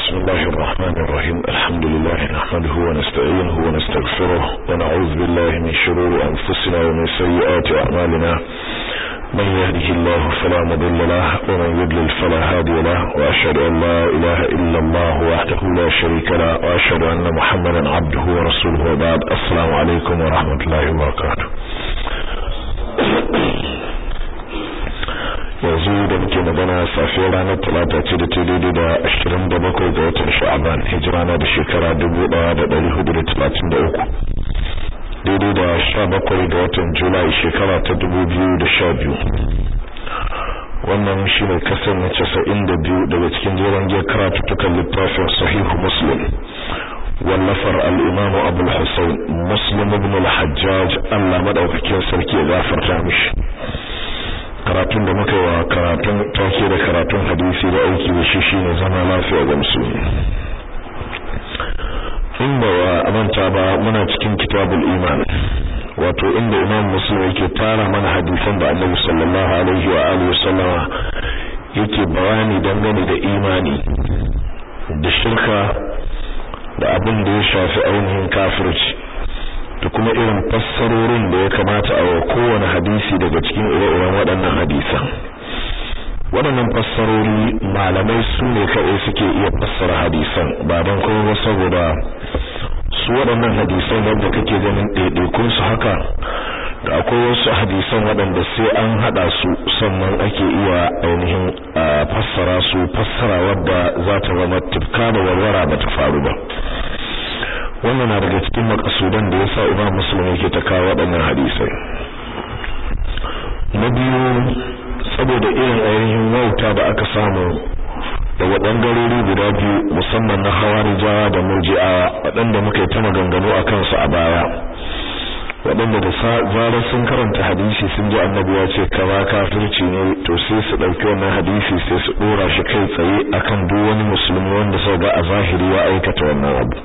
بسم الله الرحمن الرحيم الحمد لله نحمده ونستعينه ونستغفره ونعوذ بالله من شرور أنفسنا ومن سيئات أعمالنا من يهده الله فلا مضل له ومن يضلل فلا هادي له وأشهد أن لا إله إلا الله وحده لا شريك له وأشهد أن محمدا عبده ورسوله وبعد السلام عليكم ورحمة الله وبركاته yanzu da muke magana safiyar ranar talata ce da ta daidai da ashirin da bakwai ga watan sha'aban hijira na da shekara dubu ɗaya da ɗari hudu da talatin da uku daidai da sha bakwai ga watan julai shekara ta dubu biyu da sha biyu wannan shi ne kasar na casa'in da biyu daga cikin jeren jiyar karatuttukan littafin sahihu muslim wallafar al'imamu abul hussein muslim ibn al-hajjaj allah maɗaukakin sarki ya gafarta mishi karatun da muka yi wa karatun take da karatun hadisi da aiki da shi shine zama lafiya ga musulmi inda wa manta ba muna cikin kitabul iman wato inda imam muslim yake tara mana hadisan da annabi sallallahu alaihi wa alihi wasallama yake bayani dangane da imani da shirka da abin da ya shafi ainihin kafirci da kuma irin fassarorin da ya kamata a wa kowane hadisi daga cikin ire-iren waɗannan hadisan waɗannan fassarori malamai su ne kaɗai suke iya fassara hadisan ba don kuma ba saboda su waɗannan hadisan wanda kake ganin ɗaiɗaikun su haka da akwai wasu hadisan waɗanda sai an haɗa su sannan ake iya ainihin fassara su fassara wadda za ta zama tufka da warwara ba ta faru ba wannan na daga cikin makasudan da yasa Imam Muslim yake ta kawo waɗannan hadisai na biyu saboda irin ainihin wauta da aka samu daga ɓangarori guda biyu musamman na hawarijawa da murji'awa waɗanda muka yi ta maganganu a kansu a baya waɗanda da zarar sun karanta hadisi sun ji annabi ya ce kaza kafirci ne to sai su ɗauki wannan hadisi sai su ɗora shi kai tsaye akan duk wani musulmi wanda sau ga a zahiri ya aikata wannan abu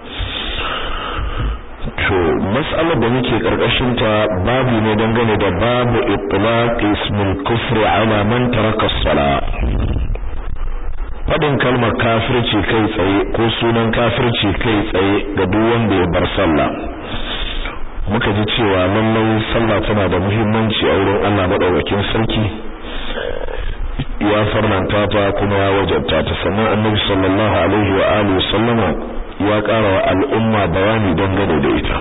to mas'alar da muke karkashin ta babu ne dangane da babu itlaq ismul kufr ala man taraka as-salah fadin kalmar kafirci kai tsaye ko sunan kafirci kai tsaye ga duk wanda ya bar sallah muka ji cewa lallai sallah tana da muhimmanci a wurin Allah madaukakin sarki ya farnanta ta kuma ya wajabta ta sannan annabi sallallahu alaihi wa alihi sallama ya ƙara wa al'umma bayani dangane da ita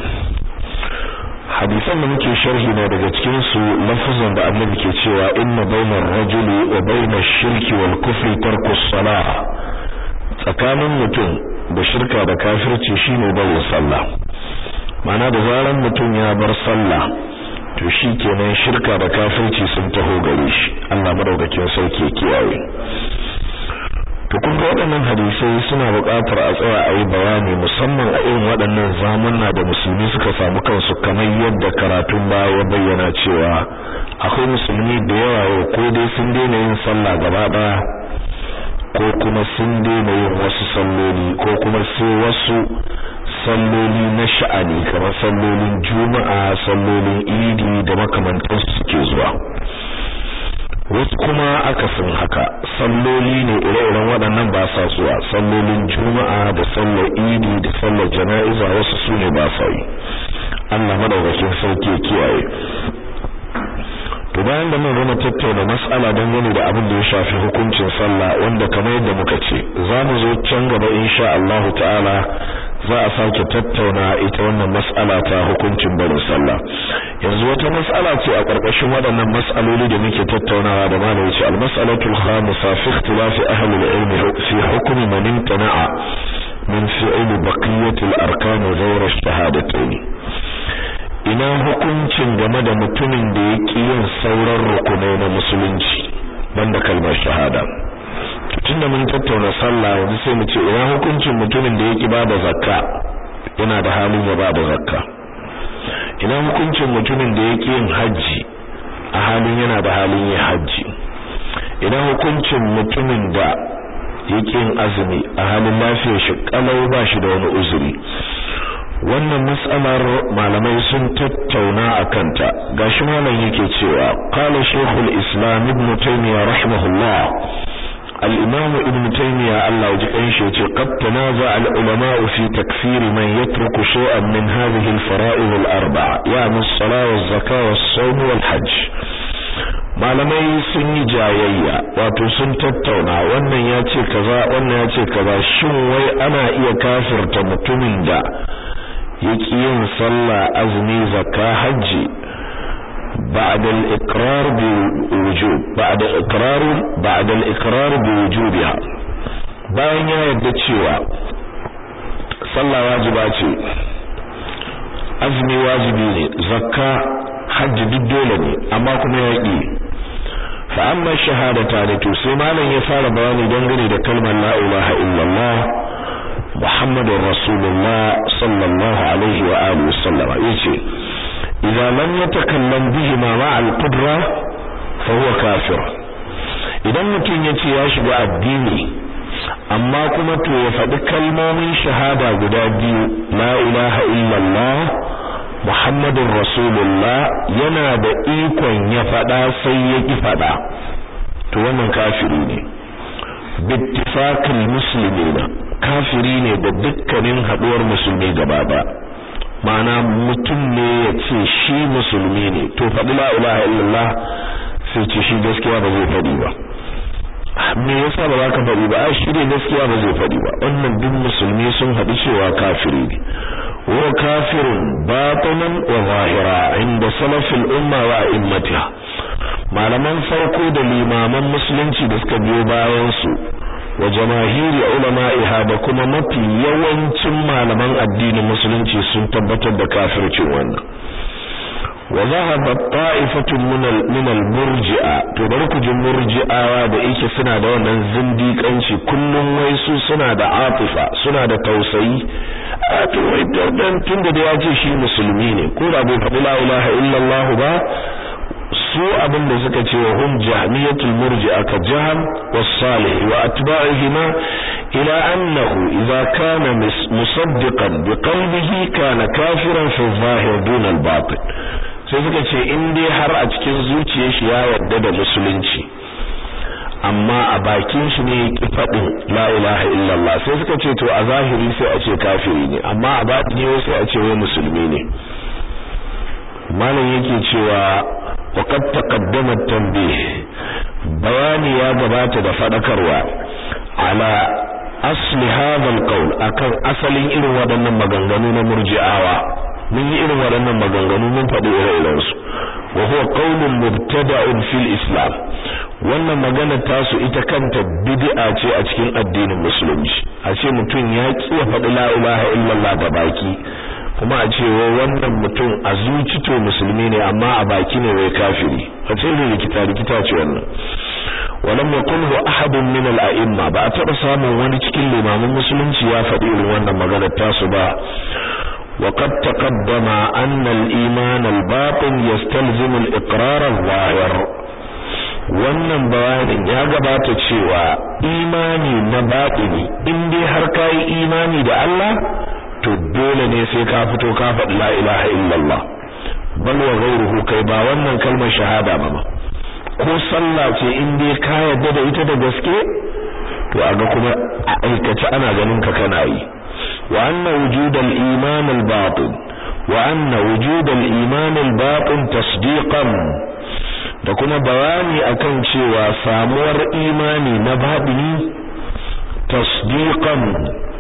hadisan da muke sharhi na daga cikin su lafazan da annabi ke cewa inna bainar rajuli wa bainash shirki wal kufri tarku salah tsakanin mutum da shirka da kafirci shine barin sallah ma'ana da zaran mutum ya bar sallah to shi kenan shirka da kafirci sun taho gare shi Allah madaukakin sauke kiyaye to kun ga waɗannan hadisai suna buƙatar a tsaya a yi bayani musamman a irin waɗannan zamanna da musulmi suka samu kansu kamar yadda karatun baya ya bayyana cewa akwai musulmi da yawa yau ko dai sun daina yin sallah gaba ɗaya ko kuma sun daina yin wasu salloli ko kuma sai wasu salloli na sha'ani kamar sallolin juma'a sallolin idi da makamantansu suke zuwa wasu kuma akasin haka salloli ne ire-iren waɗannan ba sa zuwa sallolin juma'a da sallar idi da sallar jana'iza wasu su ne ba sa yi Allah madaukakin sauki ya kiyaye to bayan da mun gama tattauna mas'ala dangane da abin da ya shafi hukuncin sallah wanda kamar yadda muka ce za mu zo can gaba insha Allah ta'ala za a sake tattauna ita wannan mas'ala ta hukuncin barin sallah yanzu wata mas'ala ce a ƙarƙashin waɗannan mas'aloli da muke tattaunawa da malai ce al-mas'alatul khamisa fi ikhtilaf ahli al-ilm fi hukm man imtana'a min fi'l baqiyati al-arkan ghayra ash-shahadatayn ina hukuncin game da mutumin da ya ƙi yin sauran rukunai na musulunci banda kalmar shahada tunda mun tattauna sallah yanzu sai mu ce ina hukuncin mutumin da yake bada zakka yana da halin ya bada zakka ina hukuncin mutumin da yake yin haji a halin yana da halin yin haji ina hukuncin mutumin da yake yin azumi a halin lafiyar shi kalau ba shi da wani uzuri wannan mas'alar malamai sun tattauna a kanta gashi malam yake cewa qala shaykhul islam ibn taymiyyah rahimahullah al-imam ibn taymiya Allah ya ji kanshi yace qad tanaza al-ulama fi takfir man yatruku shay'an min hadhihi al-fara'id al-arba'a yani as-salah waz-zakah was-sawm wal-hajj malamai sun yi jayayya wato sun tattauna wannan ya ce kaza wannan ya ce kaza shin wai ana iya kafirta mutumin da yake yin sallah azumi zakka hajji بعد الإقرار بوجوب بعد إقرار بعد الإقرار بوجوبها bayan ya yarda cewa sallah wajiba ce azumi wajibi ne zakka hajji duk dole ne amma kuma ya ƙi fa amma shahadata ne to sai malam ya fara bayani dangane da kalmar la ilaha illallah muhammadur rasulullah sallallahu alaihi wa alihi wasallam yace idza lam yatakallam bihima ma'a al-qudra fa huwa kafir idan mutum yace ya shiga addini amma kuma to ya faɗi kalmomin shahada guda biyu la ilaha illallah Muhammadun Rasulullah yana da ikon ya faɗa sai ya ƙi faɗa to wannan kafiri ne bittifaqil muslimina kafiri ne da dukkanin haɗuwar musulmi gaba ɗaya ma'ana mutum ne ya ce shi musulmi ne to faɗi la ilaha illallah sai ce shi gaskiya ba zai faɗi ba me yasa ba za ka faɗi ba ai shi ne gaskiya ba zai faɗi ba wannan duk musulmi sun haɗu cewa kafiri ne wa kafirun batinan wa zahira inda salafil umma wa immatiha malaman farko da limaman musulunci da suka biyo bayan su wa jamahiri ulama'iha da kuma mafi yawancin malaman addinin musulunci sun tabbatar da kafircin wannan wa zahaba ta'ifatun min al-murji'a to bari ku ji murji'awa da yake suna da wannan zindiƙanci kullum wai su suna da atifa suna da tausayi a to wai dan tunda da ya ce shi musulmi ne ko da bai faɗi la ilaha illallah ba su abin da suka ce wa hum jahmiyatul murji'a ka jahm was-salih wa atba'ihima ila annahu idza kana musaddiqan bi qalbihi kana kafiran fi zahir dun al-batin sai suka ce in dai har a cikin zuciyar shi ya yarda da musulunci amma a bakin shi ne ki faɗin la ilaha illallah sai suka ce to a zahiri sai a ce kafiri ne amma a batini sai a ce wai musulmi ne malam yake cewa وقد تقدم التنبيه bayani ya gabata da fadakarwa ala asli hadha alqawl akan asalin irin waɗannan maganganu na murji'awa mun yi irin waɗannan maganganu mun faɗi ire-iren su wa huwa qawlun mubtada'un fil islam wannan magana tasu ita kanta bid'a ce a cikin addinin musulunci a ce mutum ya ki ya faɗi la ilaha illallah da baki kuma a ce wai wannan mutum a zuci to musulmi ne amma a baki ne wai kafiri a ce ne rikita rikita ce wannan walam yaqulhu ahadun min al-a'imma ba a taba samun wani cikin limamin musulunci ya faɗi irin wannan magana tasu ba وقد تقدم أن الإيمان الباطن يستلزم الإقرار الظاهر wannan bayanin ya gabata cewa imani na batini in dai har kai imani da Allah to dole ne sai ka fito ka faɗi la ilaha illallah bal wa ghayruhu kai ba wannan kalmar shahada ba ko sallah ce in dai ka yarda da ita da gaske to aga kuma a aikace ana ganin ka kana yi wa anna wujud al-iman al-batin wa anna wujud al-iman al-batin tasdiqan da kuma bayani akan cewa samuwar imani na batini tasdiqan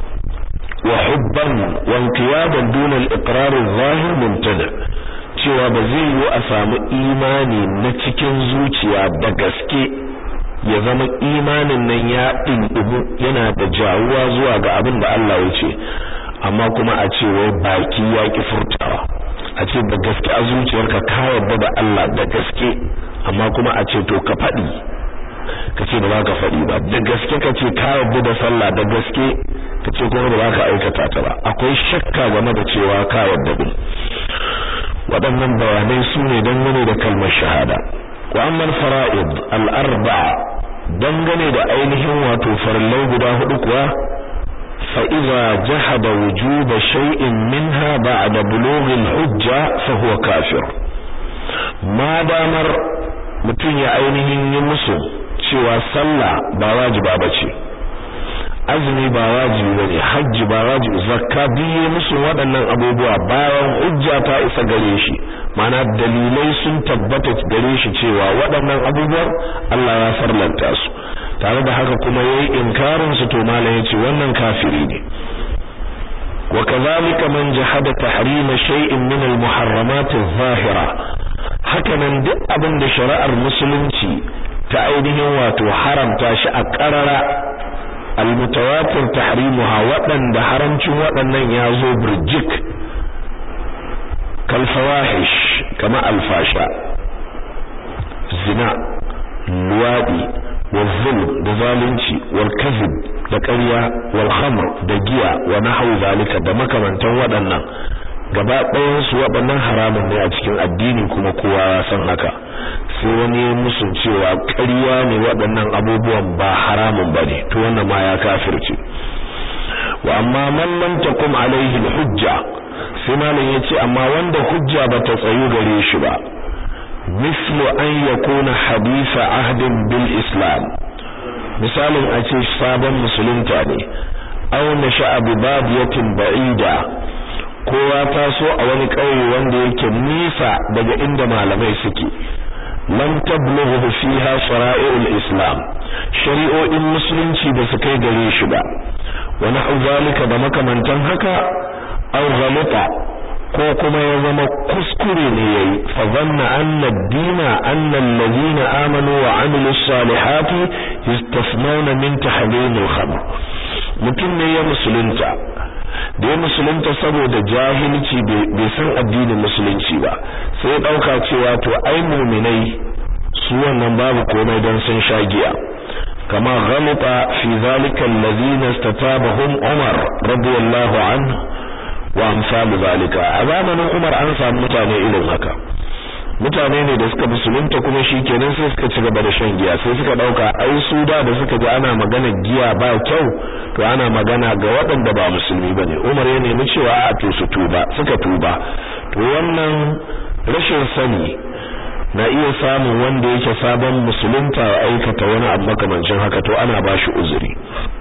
وحبا وانقيادا دون الاقرار الظاهر ممتنع cewa ba zai yi a samu imani na cikin zuciya da gaske ya zama imanin nan ya ɗinɗimu yana da jawuwa zuwa ga abin da Allah ya ce amma kuma a ce wai baki ya ki furtawa a ce da gaske a zuciyarka ka yarda da Allah da gaske amma kuma a ce to ka faɗi ka ce ba za ka faɗi ba da gaske ka ce ka yarda da sallah da gaske ka ce kuma ba za ka aikata ta ba akwai shakka game da cewa ka yarda din waɗannan bayanai su ne dangane da kalmar shahada wa amma fara'id al-arba'a dangane da ainihin wato farillai guda hudu kuwa fa idza jahada wujuba shay'in minha ba'da bulughi al-hujja fa huwa kafir ma damar mutum ya ainihin yi musu cewa sallah ba wajiba bace azumi ba wajibi bane hajji ba wajibi zakka biye musu waɗannan abubuwa bayan hujja ta isa gare shi mana dalilai sun tabbata gare shi cewa waɗannan abubuwan Allah ya farlanta su tare da haka kuma yayi inkarin su to malam yace wannan kafiri ne وكذلك من جحد تحريم شيء من المحرمات الظاهرة hakanan duk abin da shari'ar musulunci ta ainihin wato haramta shi a ƙarara almutawatir tahrimuha waɗanda haramcin waɗannan ya zo birjik kal fawahish kama alfasha zina luwadi والظلم da zalunci wal kadhib da ƙarya wal khamr da giya wa nahwu zalika da makamantan waɗannan gaba ɗayan su waɗannan haramun ne a cikin addini kuma kowa ya san haka sai wani ya musu cewa ƙarya ne waɗannan abubuwan ba haramun bane to wannan ma ya kafirce wa amma man lam takum alaihi hujja sai malam yace amma wanda hujja bata tsayu gare shi ba mislu an yakuna hadisa ahdin bil islam misalin a ce sabon musulunta ne aw nasha'a bi badiyatin ba'ida kowa taso a wani ƙauye wanda yake nisa daga inda malamai suke lam tablughu fiha shara'i'ul islam shari'o'in musulunci ba su kai gare shi ba wa na'u zalika da makamantan haka aw ghalita ko kuma ya zama kuskure ne yayi fa zanna anna ad-dina anna alladhina amanu wa amilus salihati yastasnawna min tahrim al-khamr mutum ne ya musulunta da ya musulunta saboda jahilci bai san addinin musulunci ba sai ya dauka cewa to ai mu'minai su wannan babu komai dan sun sha giya kama ghalita fi zalika alladhina istatabahum Umar radiyallahu anhu wa amsalu zalika a zamanin Umar an samu mutane irin haka mutane ne da suka musulunta kuma shikenan sai suka ci gaba da shan giya sai suka dauka ai su da da suka ji ana magana giya ba kyau to ana magana ga waɗanda ba musulmi bane Umar ya nemi cewa a to su tuba suka tuba to wannan rashin sani na iya samun wanda yake sabon musulunta ya aikata wani abu makamancin haka to ana bashi uzuri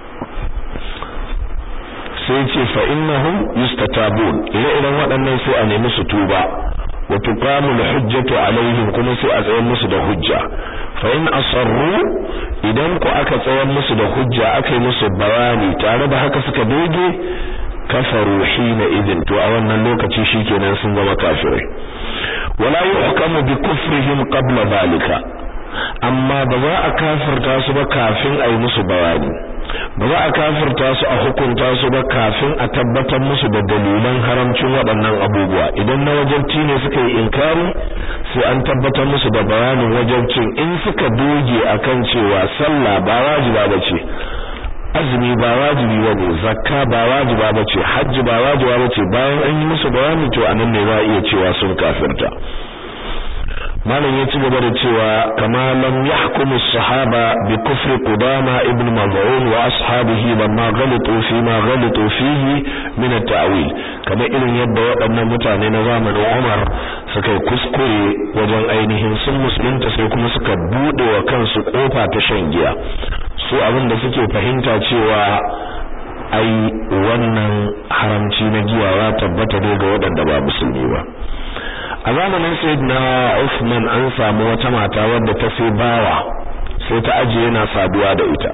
sai ce fa innahum yustatabun ire-iren waɗannan sai a nemi su tuba wa tuqamu al-hujjatu alaihim kuma sai a tsayar musu da hujja fa in asarru idan ku aka tsayar musu da hujja aka yi musu bayani tare da haka suka doge kafaru hina idin to a wannan lokaci shikenan sun zama kafirai wala yuhkamu bi kufrihim qabla zalika amma ba za a kafirta su ba kafin a yi musu bayani ba za a kafirta su a hukunta su ba kafin a tabbatar musu da dalilan haramcin waɗannan abubuwa idan na wajabci ne suka yi inkari sai an tabbatar musu da bayanin wajabcin in suka doge akan cewa sallah ba wajiba bace azumi ba wajibi bane zakka ba wajiba bace hajji ba wajiba bace bayan an yi musu bayani to anan ne za a iya cewa sun kafirta malam ya ci gaba da cewa kama lam yahkumu as-sahaba bi kufri qudama ibn maz'un wa ashabihi lamma ghalitu fi ma ghalitu fihi min at-ta'wil kama irin yadda waɗannan mutane na zamanin Umar suka kuskure wajen ainihin sun musulunta sai kuma suka bude wa kansu kofa ta shan giya su abin da suke fahimta cewa ai wannan haramci na giya ya tabbata ne ga waɗanda ba musulmi ba a zamanin sayyidina Uthman an samu wata mata wadda ta sai bawa sai ta aje yana saduwa da ita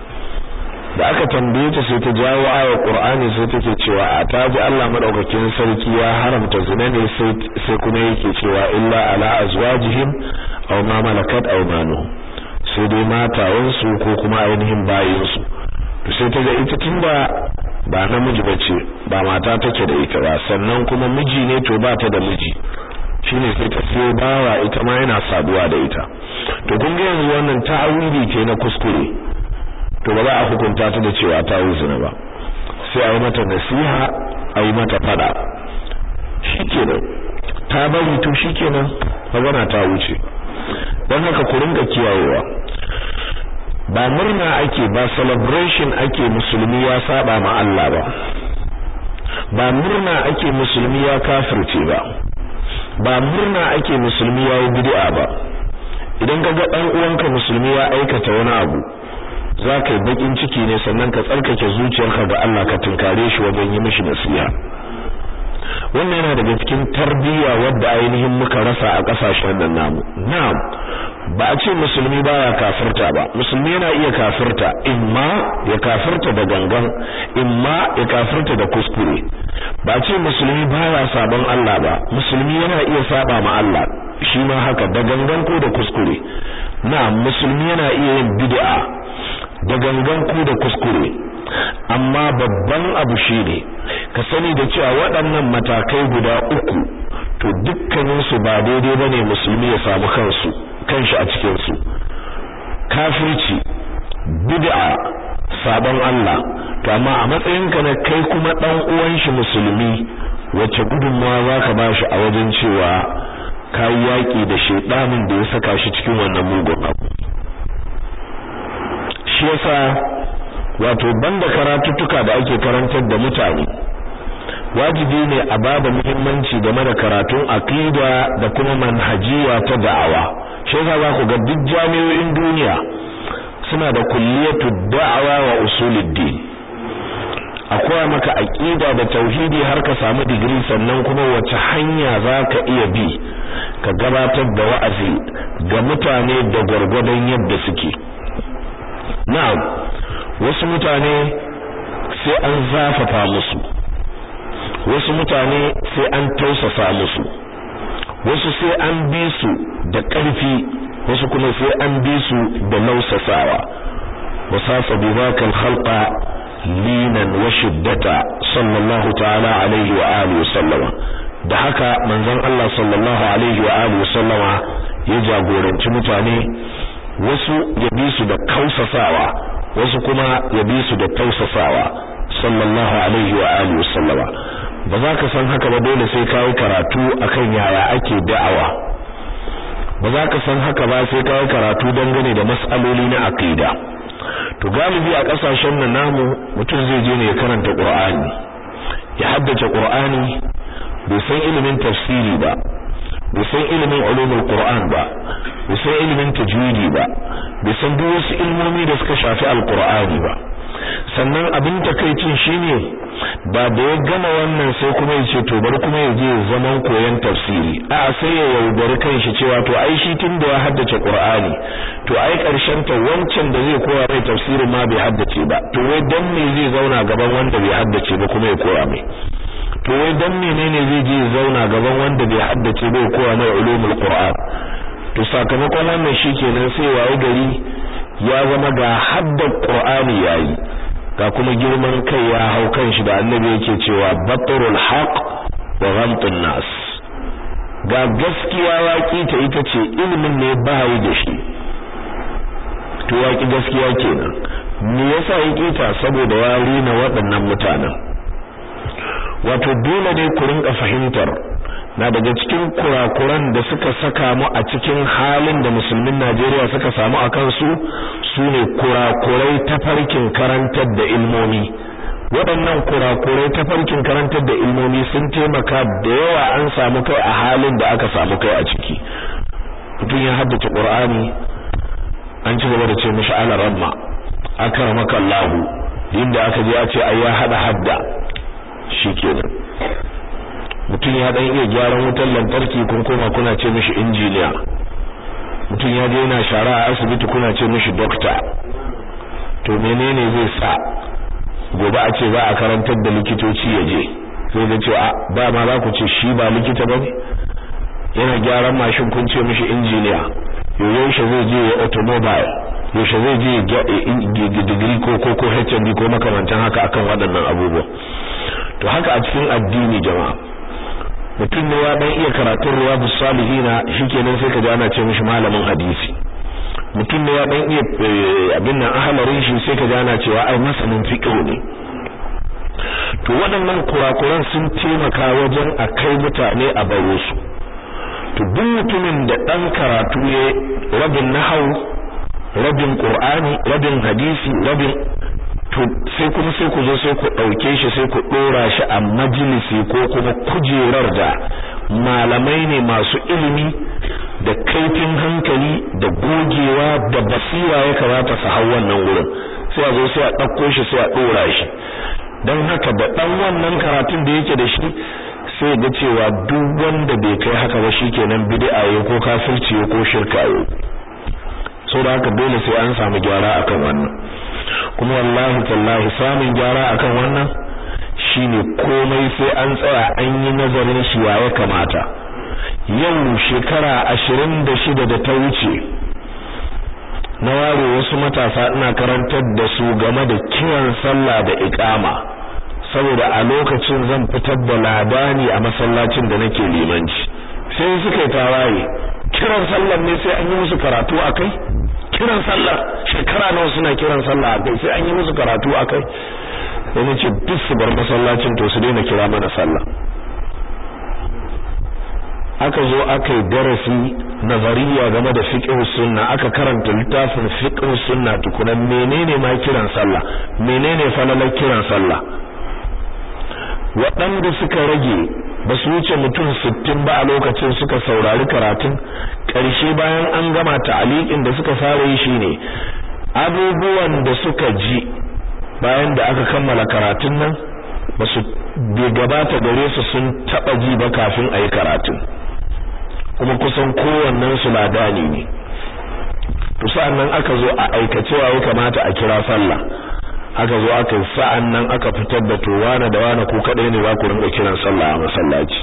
da aka tambaye ta sai ta jawo ayar Qur'ani sai take cewa a taji Allah madaukakin sarki ya haramta zina ne sai kuma yake cewa illa ala azwajihim aw ma malakat aymanuhum sai dai matayensu ko kuma ainihin bayinsu to sai ta ga ita tunda ba namiji bace ba mata take da ita ba sannan kuma miji ne to ba ta da miji shine sai ta siyo bawa ita ma yana saduwa da ita to kun ga yanzu wannan ta'awili ke na kuskure to ba za a hukunta ta da cewa ta zina ba sai a yi mata nasiha a yi mata fada shikenan ta bari to shikenan magana ta wuce don haka ku rinka kiyayewa ba murna ake ba celebration ake musulmi ya saba ma Allah ba ba murna ake musulmi ya kafirce ba ba murna ake musulmi ya yi bid'a ba idan ka ga dan uwanka musulmi ya aikata wani abu za ka yi bakin ciki ne sannan ka tsarkake zuciyarka ga Allah ka tunkare shi wajen yi mishi nasiha wannan yana daga cikin tarbiyya wadda ainihin muka rasa a kasashen nan namu na'am ba a ce musulmi baya kafirta ba musulmi yana iya kafirta imma ya kafirta da gangan imma ya kafirta da kuskure ba a ce musulmi baya sabon Allah ba musulmi yana iya saba ma Allah shi ma haka da gangan ko da kuskure na'am musulmi yana iya yin bid'a da gangan ko da kuskure amma babban abu shine ka sani da cewa waɗannan matakai guda uku to dukkanin su ba daidai bane musulmi ya samu kansu kanshi a cikin su kafirci bid'a sabon Allah to amma a matsayinka na kai kuma dan uwan shi musulmi wacce gudunmawa zaka bashi a wajen cewa kai yaki da shedanin da ya saka shi cikin wannan mugun abu shi yasa wato banda karatuttuka da ake karantar da mutane wajibi ne a bada muhimmanci game da karatun aqida da kuma manhajiya ta da'awa shi yasa za ku ga duk jami'o'in duniya suna da kulliyatu da'awa wa usuluddin akwai maka aqida da tauhidi har ka samu digiri sannan kuma wace hanya zaka iya bi ka gabatar da wa'azi ga mutane da gwargwadon yadda suke na'am wasu mutane sai an zafafa musu wasu mutane sai an tausasa musu wasu sai an bi su da ƙarfi wasu kuma sai an bi su da lausasawa wasasa bi zakal khalqa linan wa shiddata sallallahu ta'ala alaihi wa alihi wa sallama da haka manzon Allah sallallahu alaihi wa alihi wa sallama ya jagoranci mutane wasu ya bi su da kausasawa wasu kuma ya bi su da tausasawa sallallahu alaihi wa alihi wa sallama ba za ka san haka ba dole sai ka yi karatu akan yaya ake da'awa ba za ka san haka ba sai ka yi karatu dangane da mas'aloli na aqida to galibi a kasashen nan namu mutum zai je ne ya karanta Qur'ani ya haddace Qur'ani bai san ilimin tafsiri ba bai san ilimin ulumul Qur'an ba bai san ilimin tajwidi ba bai san duk wasu ilmomi da suka shafi alqur'ani ba sannan abin takaicin shine ba da ya gama wannan sai kuma ya ce to bari kuma ya je zaman koyon tafsiri a sai ya yaudari kanshi cewa to ai shi tun da ya haddace qur'ani to ai karshen ta wancan da zai koya mai tafsirin ma bai haddace ba to wai dan me zai zauna gaban wanda bai haddace ba kuma ya koya mai to wai dan menene zai je ya zauna gaban wanda bai haddace ba ya koya mai ulumul qur'an to sakamakon wannan shikenan sai waye gari ya zama ga haddar qur'ani yayi ga kuma girman kai ya hau kan shi da annabi yake cewa batrul haq wa ghamtun nas ga gaskiya waki ta ita ce ilimin ne ba yi da shi to waki gaskiya kenan me yasa yake ta saboda ya rina waɗannan mutanen wato dole ne ku rinka fahimtar na daga cikin kurakuran da suka saka mu a cikin halin da musulmin Najeriya suka samu a kansu sune kurakurai ta farkin karantar da ilmomi waɗannan kurakurai ta farkin karantar da ilmomi sun taimaka da yawa an samu kai a halin da aka samu kai a ciki mutum ya haddace Qur'ani an ci gaba da ce mishi ala ramma akramaka Allahu inda aka je a ce ai ya hada hadda shikenan mutum ya dan iya gyaran wutar lantarki kun koma kuna ce mishi injiniya mutum ya je yana shara a asibiti kuna ce mishi doctor to menene zai sa gobe a ce za a karantar da likitoci ya je sai da ce a ba ma za ku ce shi ba likita ba yana gyaran mashin kun ce mishi injiniya yaushe zai je ya automobile yaushe zai je digiri ko ko ko HND ko makamantan haka akan waɗannan abubuwa to haka a cikin addini jama'a mutum ne ya dan iya karatun riyadus salihina shikenan sai ka ji ana ce mishi malamin hadisi mutum ne ya dan iya abin nan ahalarin shi sai ka ji ana cewa ai masanin fiqh ne to waɗannan kurakuran sun taimaka wajen a kai mutane a baro su to duk mutumin da dan karatu ya rabin nahau rabin qur'ani rabin hadisi rabin to sai kuma sai ku zo sai ku dauke shi sai ku dora shi a majalisi ko kuma kujerar da malamai ne masu ilimi da kaifin hankali da gogewa da basira ya kamata su hau wannan wurin sai a zo sai a ɗauko shi sai a ɗora shi don haka da ɗan wannan karatun da yake da shi sai ga cewa duk wanda bai kai haka ba shikenan bid'a ya ko kafirci ko shirka ya so da haka dole sai an samu gyara akan wannan kuma wallahi tallahi samun gyara akan wannan shine komai sai an tsaya an yi nazarin shi ya kamata yau shekara ashirin da shida da ta wuce na ware wasu matasa ina karantar da su game da kiran sallah da iqama saboda a lokacin zan fitar da labani a masallacin da nake limanci sai suka yi tawaye kiran sallah ne sai an yi musu karatu akai kiran sallah shekara nawa suna kiran sallah akai sai an yi musu karatu akai sai nace duk su bar masallacin to su daina kira mana sallah aka zo aka yi darasi nazariya game da fiqh sunna aka karanta littafin fiqh sunna tukunan menene ma kiran sallah menene falalar kiran sallah waɗanda suka rage ba su wuce mutum sittin ba a lokacin suka saurari karatun ƙarshe bayan an gama ta'aliƙin da suka fara yi shine abubuwan da suka ji bayan da aka kammala karatun nan ba su bai gabata gare su sun taɓa ji ba kafin a yi karatun kuma kusan kowannen su ladani ne to sa'an nan aka zo a aikacewa ya kamata a kira sallah aka zo aka sa'an nan aka fitar da to wane da wane ku kadai ne za ku rinka kiran sallah a masallaci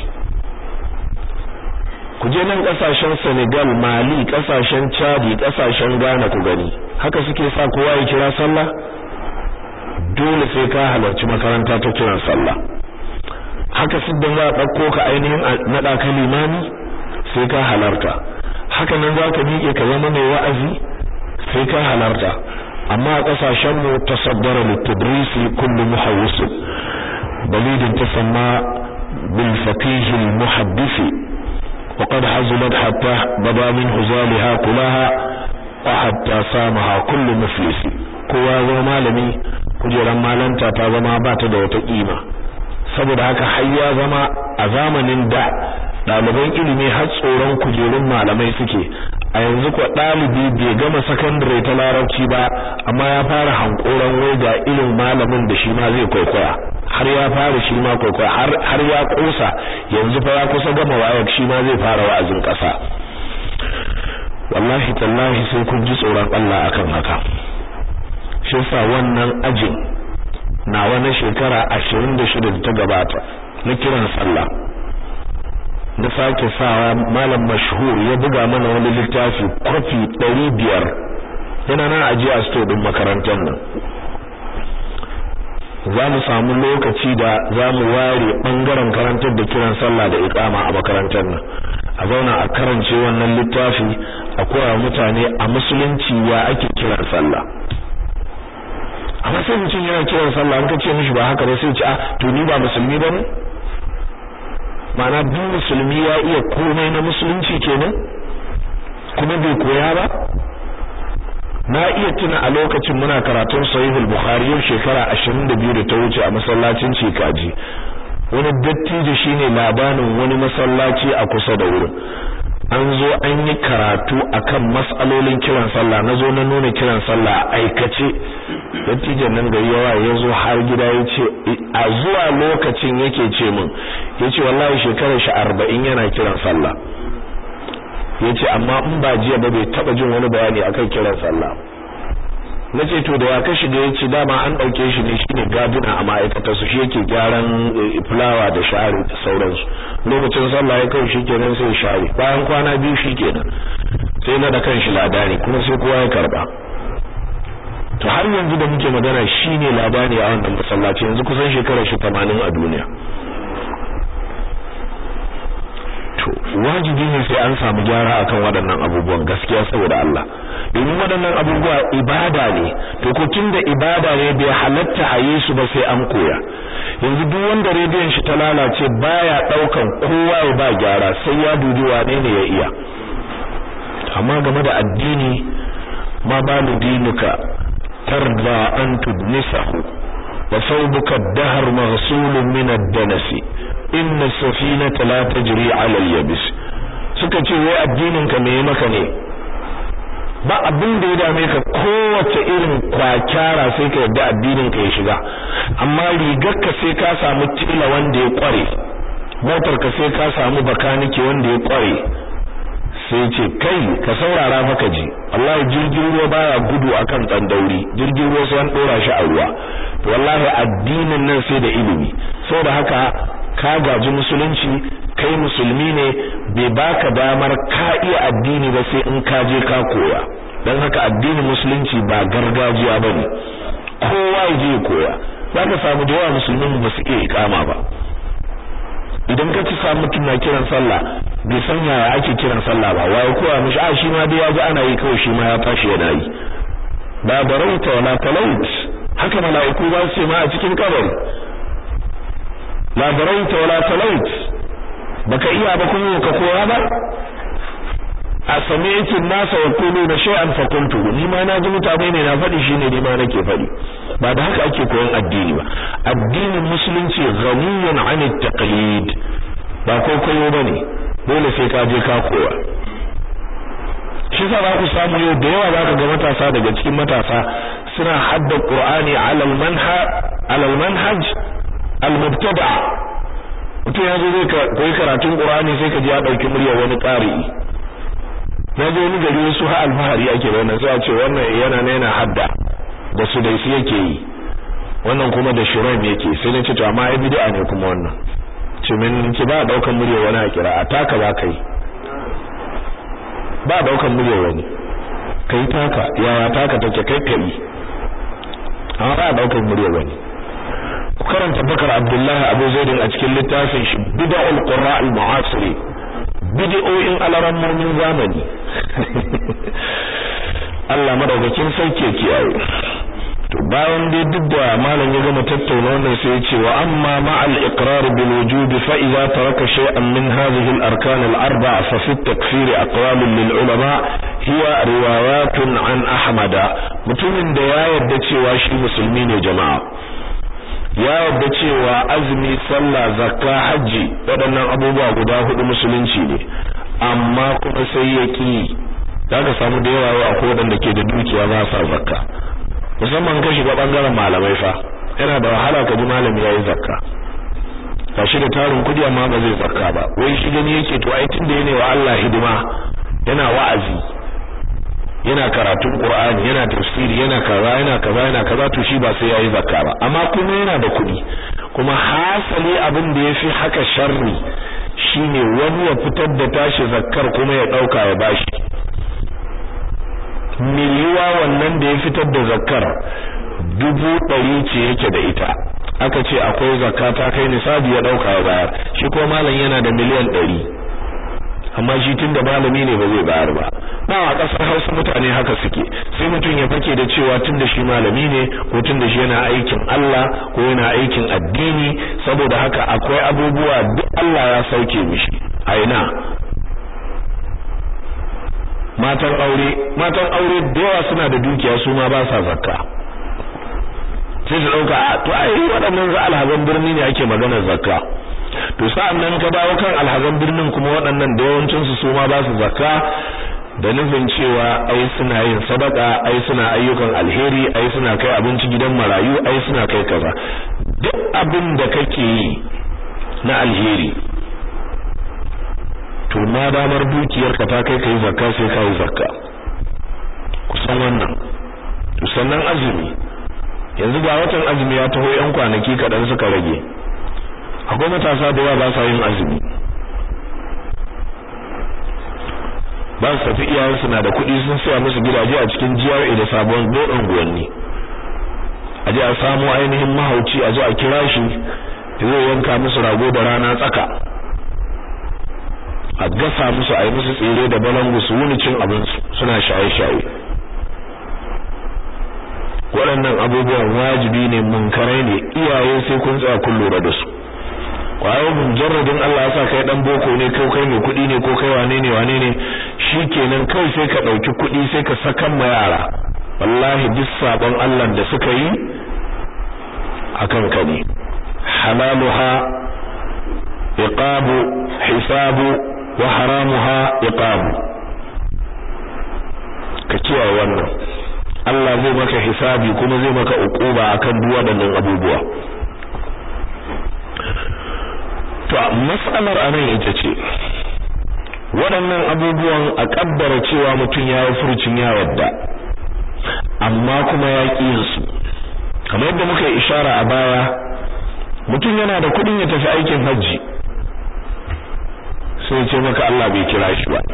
ku je nan kasashen Senegal Mali kasashen Chad kasashen Ghana ku gani haka suke sa kowa ya kira sallah dole sai ka halarci makaranta ta kiran sallah haka siddan za a ɗauko ka ainihin naɗa ka limami sai ka halarta haka nan za ka miƙe ka zama mai wa'azi sai ka halarta amma a ƙasashen mu tasaddara litadrisi kullu muhawwis balidin tasamma bil faqih al muhaddith wa qad hazulat hatta bada min huzaliha kulaha wa hatta samaha kullu muflis kowa zama malami kujeran malanta ta zama ba ta da wata kima saboda haka har ya zama a zamanin da ɗaliban ilimi har tsoron kujerun malamai suke a yanzu ko ɗalibi bai gama sakandare ta larabci ba amma ya fara hankoran wai ga irin malamin da shi ma zai kwaikwaya har ya fara shi ma kwaikwaya har har ya kosa yanzu fa ya kusa gama wayar shi ma zai fara wa'azin ƙasa wallahi tallahi sai kun ji tsoron Allah akan haka shi yasa wannan ajin nawa na shekara 26 da ta gabata na kiran sallah na sake sawa malam mashhur ya buga mana wani littafi kofi ɗari biyar yana nan ajiye a sto ɗin makarantar nan za mu samu lokaci da za mu ware ɓangaren karantar da kiran sallah da iƙama a makarantar nan a zauna a karance wannan littafi a koya mutane a musulunci ya ake kiran sallah amma sai mutum yana kiran sallah an ka ce mishi ba haka ba sai ce a to ni ba musulmi ba ne ma'ana duk musulmi ya iya komai na musulunci kenan kuma bai koya ba na iya tuna a lokacin muna karatun sahihul bukhari yau shekara 22 da ta wuce a masallacin cikaji wani dattijo shine labanin wani masallaci a kusa da wurin an zo an yi karatu akan mas'alolin kiran sallah na zo na nuna kiran sallah a aikace dattijan nan gari yawa ya zo har gida ya ce a zuwa lokacin yake ce min ya ce wallahi shekarar shi arba'in yana kiran sallah ya ce amma in ba jiya ba bai taba jin wani bayani akan kiran sallah na ce to da ya ka shiga ya ce dama an ɗauke shi ne shine gaduna a ma'aikatar su shi yake gyaran fulawa da share da sauransu lokacin sallah ya kai shikenan sai share bayan kwana biyu shikenan sai na da kan shi ladani kuma sai kowa ya karba to har yanzu da muke magana shine labari a wannan masallaci yanzu kusan shekarar shi 80 a duniya to wajibi ne sai an samu gyara akan waɗannan abubuwan gaskiya saboda Allah domin waɗannan abubuwa ibada ne to ko tunda ibada ne bai halatta a yi su ba sai an koya yanzu duk wanda rediyon shi ta lalace baya daukan kowa ya ba gyara sai ya dubi wane ne ya iya amma game da addini ma balu dinuka tarda an tudnisahu wa thawbuka ad-dahr maghsulun min ad-danas inna as-safinata la tajri 'ala al-yabis suka ce wai addinin ka me maka ne ba abin da ya dame ka kowace irin kwakyara sai ka yadda addinin ka ya shiga amma rigar ka sai ka samu tila wanda ya kware motar ka sai ka samu bakanike wanda ya kware sai ce kai ka saurara maka ji wallahi jirgin ruwa baya gudu akan tsandauri jirgin ruwa sai an dora shi a ruwa to wallahi addinin nan sai da ilimi saboda haka ka gaji musulunci kai musulmi ne bai baka damar ka iya addini ba sai in ka je ka koya dan haka addinin musulunci ba gargajiya bane kowa ya je koya zaka samu da yawa musulmin ba su iya ikama ba idan ka ci samu mutum na kiran sallah bai san yaya ake kiran sallah ba waye kowa mishi a shi ma dai ya ji ana yi kawai shi ma ya tashi yana yi ba barauta wala talaut haka mala'iku ba su ce ma a cikin kabari la barauta wala talaut baka iya ba kuma ka koya ba a sami'tu nasa yaquluna shay'an fa kuntu ni ma na ji mutane ne na faɗi shine ni ma nake faɗi ba da haka ake koyon addini ba addinin musulunci ghaniyun 'an at-taqlid ba koyo bane dole sai ka je ka koya shi sa za ku samu yau da yawa za ka ga matasa daga cikin matasa suna hadda qur'ani 'ala al-manhaj 'ala al-manhaj al-mubtada mutum ya zo zai koyi karatun qur'ani sai ka ji ya dauki muryar wani qari'i na je wani gari wasu ha alfahari ake da wannan sai a ce wannan yana na yana hadda da su dai yake yi wannan kuma da shirin yake sai na ce to amma ai bid'a ne kuma wannan ce min ki ba daukan murya wani a kira a taka ba kai ba daukan murya wani kai taka yaya taka take kai kai amma ba daukan murya wani ku karanta bakar abdullahi abu zaidin a cikin littafin shi bid'ul qurra al mu'asiri bid'o'in alarammomin zamani Allah madaukakin sauke kiyaye to bayan dai duk da malam ya gama tattauna wannan sai ya ce wa amma ma'al iqrar bil wujub fa idza taraka shay'an min hadhihi al arkan al arba'a fa fi takfir aqwal lil ulama hiya riwayatun an ahmada mutumin da ya yarda cewa shi musulmi ne jama'a ya yarda cewa azumi sallah zakka haji waɗannan abubuwa guda hudu musulunci ne amma kuma sai ya ki zaka samu da yawa akwai waɗanda ke da dukiya ba sa zakka musamman ka shiga bangaren malamai fa yana da wahala ka ji malami yayi zakka shi da tarin kudi amma ba zai zakka ba wai shi gani yake to ai tunda yana wa Allah hidima yana wa'azi yana karatun Qur'ani yana tafsiri yana kaza yana kaza yana kaza to shi ba sai yayi zakka ba amma kuma yana da kudi kuma hasali abin da yafi haka sharri shine wani ya fitar da tashi zakkar kuma ya dauka ya bashi miliyuwa wannan da ya fitar da zakkar dubu ɗari ce yake da ita aka ce akwai zakka ta kai nisabi ya ɗauka ya bayar shi ko malam yana da miliyan ɗari amma shi tun da malami ne ba zai bayar ba ba a ƙasar hausa mutane haka suke sai mutum ya fake da cewa tun da shi malami ne ko tun da shi yana aikin Allah ko yana aikin addini saboda haka akwai abubuwa duk Allah ya sauke mishi a ina matan aure matan aure da yawa suna da dukiya su ma ba sa zakka sai su dauka a to ai waɗannan za alhazan birni ne ake maganar zakka to sa'an nan ka dawo kan alhazan birnin kuma waɗannan da yawancin su su ma ba su zakka da nufin cewa ai suna yin sadaka ai suna ayyukan alheri ai suna kai abinci gidan marayu ai suna kai kaza duk abin da kake yi na alheri to ma damar dukiyarka ta kai kai zakka sai kai zakka kusan wannan to sannan azumi yanzu ga watan azumi ya taho yan kwanaki kadan suka rage akwai matasa da yawa ba sa yin azumi ba su tafi iyayensu na da kuɗi sun saya musu gidaje a cikin GRA da sabon bodon guwanni a je a samu ainihin mahauci a zo a kira shi zai yanka musu rago da rana tsaka a gasa musu a yi musu tsere da balangu su wuni cin abinsu suna shaye-shaye waɗannan abubuwan wajibi ne munkarai ne iyaye sai kun tsaya kun lura da su kwayo mujarradin Allah ya sa kai dan boko ne kai kai mai kuɗi ne ko kai wane ne wane ne shikenan kai sai ka ɗauki kuɗi sai ka sakan ma yara wallahi duk sabon Allah da suka yi akan ka ne halaluha iqabu hisabu wa haramuha iqam ka kiyaye wannan Allah zai maka hisabi kuma zai maka uquba akan duk waɗannan abubuwa to mas'alar anan ita ce waɗannan abubuwan a kaddara cewa mutum ya yi furucin ya wadda amma kuma ya ƙi su kamar yadda muka yi ishara a baya mutum yana da kuɗin ya tafi aikin hajji sai ce maka Allah bai kira shi ba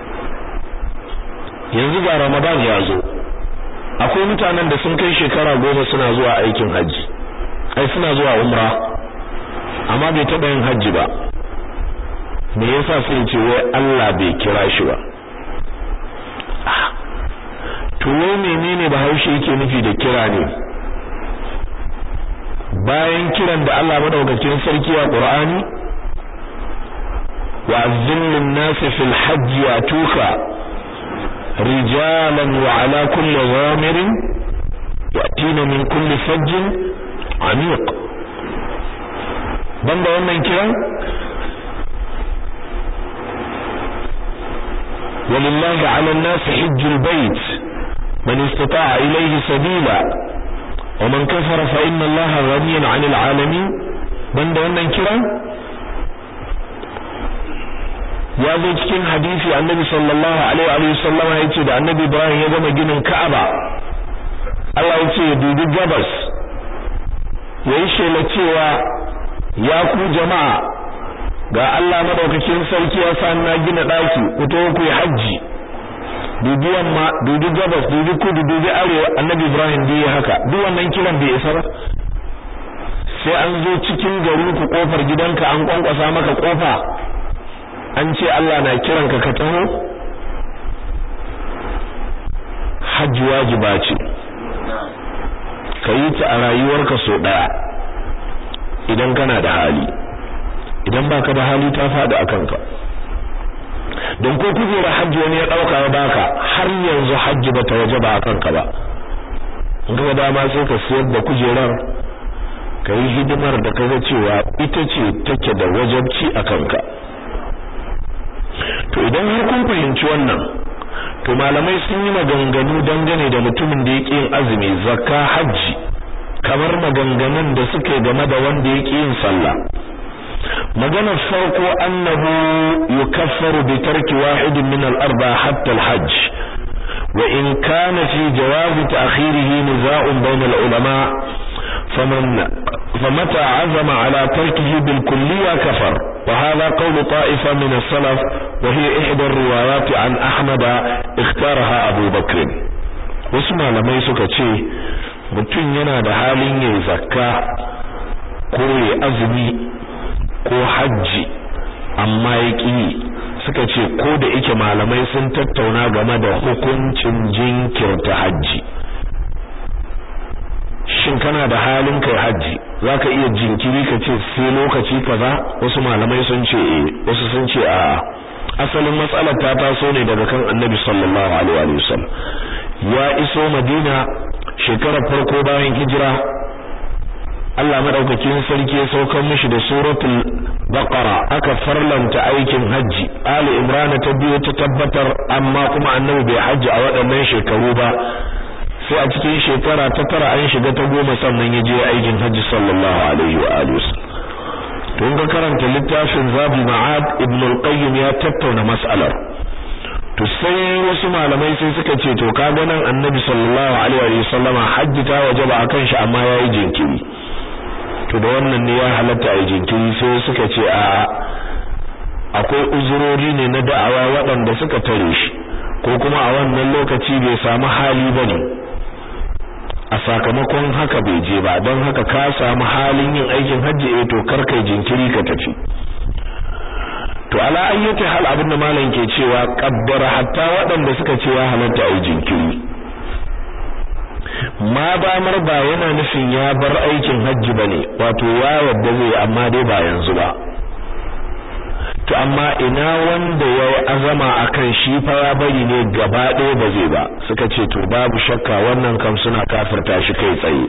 yanzu ga Ramadan ya zo akwai mutanen da sun kai shekara goma suna zuwa aikin hajji ai suna zuwa umra amma bai taɓa yin hajji ba me yasa sai ce wai Allah bai kira shi ba to wai menene Bahaushe yake nufi da kira ne bayan kiran da Allah madaukakin sarki a Qur'ani wa azzil nasi fil hajj yatuka rijalan wa ala kulli zamirin yatina min kulli fajjin amiq banda wannan kiran ولله على الناس حج البيت من استطاع إليه سبيلا ومن كفر فإن الله غني عن العالمين بند wannan kira ya zo cikin hadisi annabi sallallahu alaihi wa sallama yace da annabi Ibrahim ya gama ginin Ka'aba Allah yace ya dubi gabas yayi shela cewa ya ku jama'a ga Allah madaukakin sarki ya sa na gina daki ku to ku yi haji dubi yamma dubi gabas dubi kudu dubi arewa annabi Ibrahim bai haka duk wannan kiran bai isa ba sai an zo cikin gari ku kofar gidanka an kwankwasa maka kofa an ce Allah na kiranka ka taho hajji wajiba ce ka yi ta a rayuwarka so daya idan kana da hali idan baka da hali ta faɗi a kanka don ko kujera hajji wani ya ɗauka ya baka har yanzu hajji bata waje ba a kanka ba in ka dama sai ka siyar da kujerar ka yi hidimar da kaga cewa ita ce take da wajabci a kanka to idan har kun fahimci wannan to malamai sun yi maganganu dangane da mutumin da yake yin azumi zakka hajji kamar maganganun da suke game da wanda yake yin sallah maganar farko annahu yukaffaru bi tarki wahidin min al-arba hatta al-hajj wa in kana fi jawaz ta'khirihi niza'un bayna al-ulama faman فمتى عزم على تركه بالكلية كفر وهذا قول طائفة من السلف وهي إحدى الروايات عن أحمد اختارها أبو بكر واسمع لما يسكتشي mutum yana da halin yin zakka ko ya azumi ko hajji amma ya ƙi suka ce ko da ike malamai sun tattauna game da hukuncin jinkirta hajji shin kana da halin kai hajji zaka iya jinkiri ka ce sai lokaci kaza wasu malamai sun ce eh wasu sun ce a asalin matsalar ta taso ne daga kan Annabi sallallahu alaihi wa sallam ya iso Madina shekarar farko bayan hijira Allah madaukakin sarki ya saukar mishi da suratul baqara aka farlanta aikin hajji ali imran ta biyo ta tabbatar amma kuma annabi bai hajji a waɗannan shekaru ba sai a cikin shekara ta tara an shiga ta goma sannan ya je aikin hajji sallallahu alaihi wa alihi to in ka karanta littafin zabi ma'ad ibn al-qayyim ya tattauna mas'alar to sai wasu malamai sai suka ce to kaga nan annabi sallallahu alaihi wa sallama hajji ta wajaba akan shi amma yayi jinkiri to da wannan ne ya halatta a jinkiri sai suka ce a akwai uzurori ne na da'awa waɗanda suka tare shi ko kuma a wannan lokaci bai samu hali bane a sakamakon haka bai je ba don haka ka samu halin yin aikin hajji eh to kar kai jinkiri ka tafi to ala ayyati hal abinda malam ke cewa qaddara hatta waɗanda suka ce ya halatta ai jinkiri ma damar ba yana nufin ya bar aikin hajji bane wato ya wadda zai amma dai ba yanzu ba to amma ina wanda ya yi azama akan shi fa ya bari ne gaba ɗaya ba zai ba suka ce to babu shakka wannan kam suna kafirta shi kai tsaye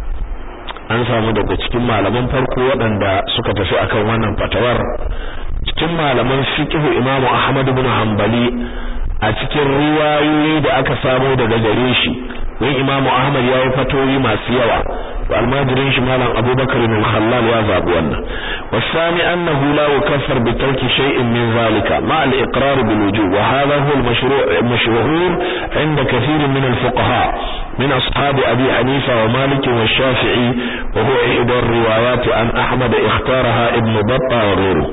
an samu daga cikin malaman farko waɗanda suka tafi akan wannan fatawar cikin malaman fiqh Imam Ahmad ibn Hanbali a cikin riwayoyi da aka samu daga gare shi wai Imam Ahmad ya yi fatoyi masu yawa almajirin shi malam Abubakar bin Khallal ya zabi wannan wasani annahu la yukaffar bi tarki shay'in min zalika ma al-iqrar bil wujub wa hadha huwa al-mashru' mashhur 'inda kathir min al-fuqaha من أصحاب أبي حنيفة ومالك والشافعي وهو إحدى الروايات عن أحمد اختارها ابن بطة وغيره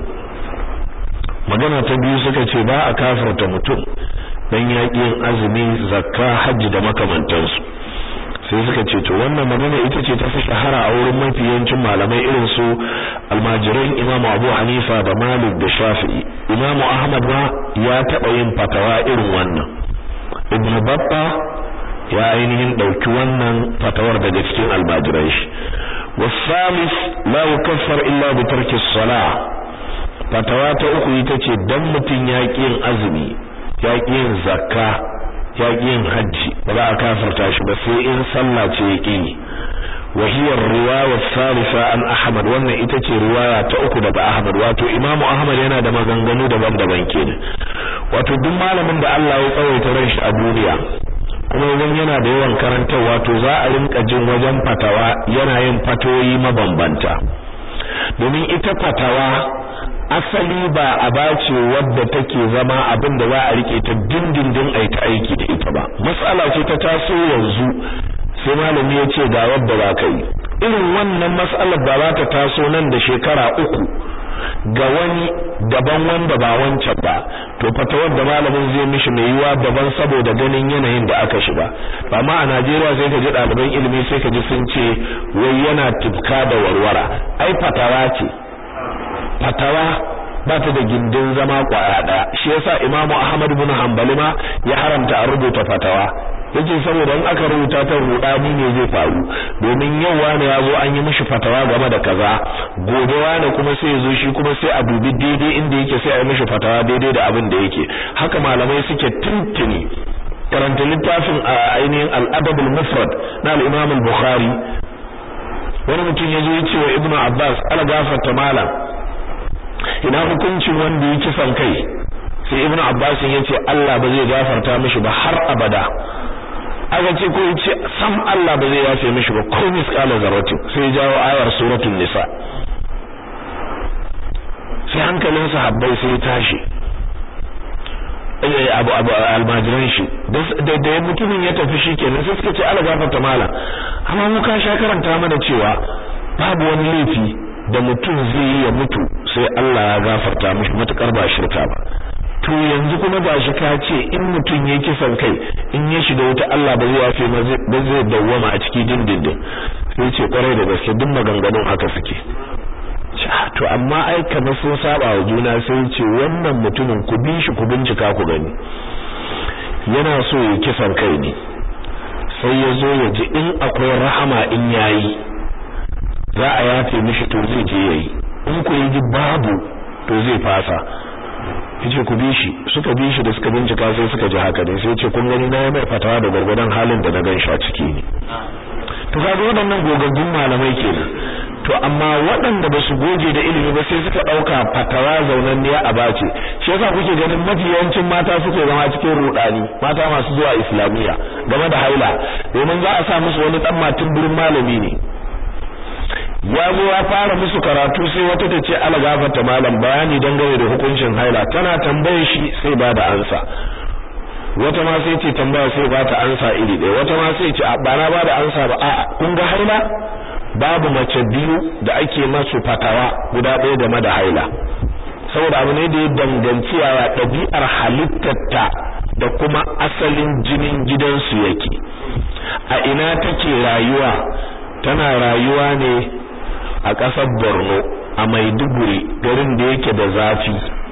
magana ta biyu suka ce ba a kafarta mutum dan yaƙin azumi zakka hajji da makamantansu sai suka ce to wannan magana ita ce ta fi shahara a wurin mafi yawancin malamai irin su almajiran imamu abu hanifa da malik da shafi'i imamu ahmad ma ya taɓa yin fatawa irin wannan ibnu babba ya ainihin ɗauki wannan fatawar daga cikin almajiran shi wasalis la yukaffar illa bi tarki salah fatawa ta uku ita ce dan mutum ya yin azumi ya yin zakka ya yin hajji ba za a kafarta shi ba sai in sallah ce ya ƙi wa hiya riwaya salisa an ahmad wannan ita ce riwaya ta uku daga ahmad wato imamu ahmad yana da maganganu daban-daban kenan wato duk malamin da Allah ya tsawaita ran shi a duniya kuma idan yana da yawan karantarwa to za a rinka jin wajen fatawa yana yin fatoyi mabambanta domin ita fatawa asali ba a bace wadda take zama abin da za a rike ta dindindin a ta aiki da ita ba mas'ala ce ta taso yanzu sai malami ya ce ga wadda ba ka yi irin wannan mas'alar ba za ta taso nan da shekara uku ga wani daban wanda ba wancan ba to fatawar da malamin zai mishi mai yiwa daban saboda ganin yanayin da aka shiga amma a Najeriya sai ka ji ɗaliban ilimi sai ka ji sun ce wai yana tifka da warwara ai fatawa ce fatawa ba ta da gindin zama kwaya daya shi yasa Imam Ahmad ibn Hanbali ma ya haramta a rubuta fatawa yace saboda in aka rubuta ta rudani ne zai faru domin yau wani ya zo an yi mishi fatawa game da kaza gobe wani kuma sai ya zo shi kuma sai a dubi daidai inda yake sai a yi mishi fatawa daidai da abin da yake haka malamai suke tuntuni karanta littafin a ainihin al-adab al-mufrad na al-Imam al-Bukhari wani mutum ya zo ya ce wa Ibn Abbas ala gafarta malam ina hukuncin wanda ya kisan kai sai ibnu abbas ya ce Allah ba zai gafarta mishi ba har abada aka ce ko yace sam Allah ba zai yafe mishi ba ko misqala zarratin sai jawo ayar suratul nisa sai hankalin sahabbai sai tashi abu abu almajiran shi da da mutumin ya tafi shikenan sai suka ce Allah gafarta mala amma mu ka sha karanta mana cewa babu wani laifi da mutum zai yi ya mutu sai Allah ya gafarta mishi matukar ba shirka ba to yanzu kuma ba shi ka ce in mutum ya kisan kai in ya shiga wuta Allah ba zai yafe ba zai dawwama a cikin dindindin sai ce kwarai da gaske duk maganganun haka suke to amma ai kamar sun saba wa juna sai ce wannan mutumin ku bi shi ku bincika ku gani yana so ya kisan kai ne sai ya zo ya ji in akwai rahama in yayi za a yafe mishi to zai je yayi in ku yi babu to zai fasa yace ku bi shi suka bi shi da suka bincika sai suka ji haka ne sai yace kun gani na mai fatawa da gurgurdan halin da na gan shi a ciki ne to kaga waɗannan gogaggun malamai kenan to amma waɗanda ba su goge da ilimi ba sai suka ɗauka fatawa zaunanniya a bace shi yasa kuke ganin mafi yawancin mata suke zama cikin rudani mata masu zuwa islamiyya game da haila domin za a sa musu wani ɗan matin burin malami ne ya zo ya fara musu karatu sai wata ta ce ala gafarta malam bayani dangane da hukuncin haila tana tambaye shi sai ba da ansa wata ma sai ce tambaya sai ba ta ansa iri ɗaya wata ma sai ce ba na ba da ansa ba a kun ga haila babu mace biyu da ake masu fatawa guda ɗaya game da haila saboda abu ne da ya danganci yaya ɗabi'ar halittarta da kuma asalin jinin gidansu yake a ina take rayuwa tana rayuwa ne a ƙasar Borno a Maiduguri garin da yake da zafi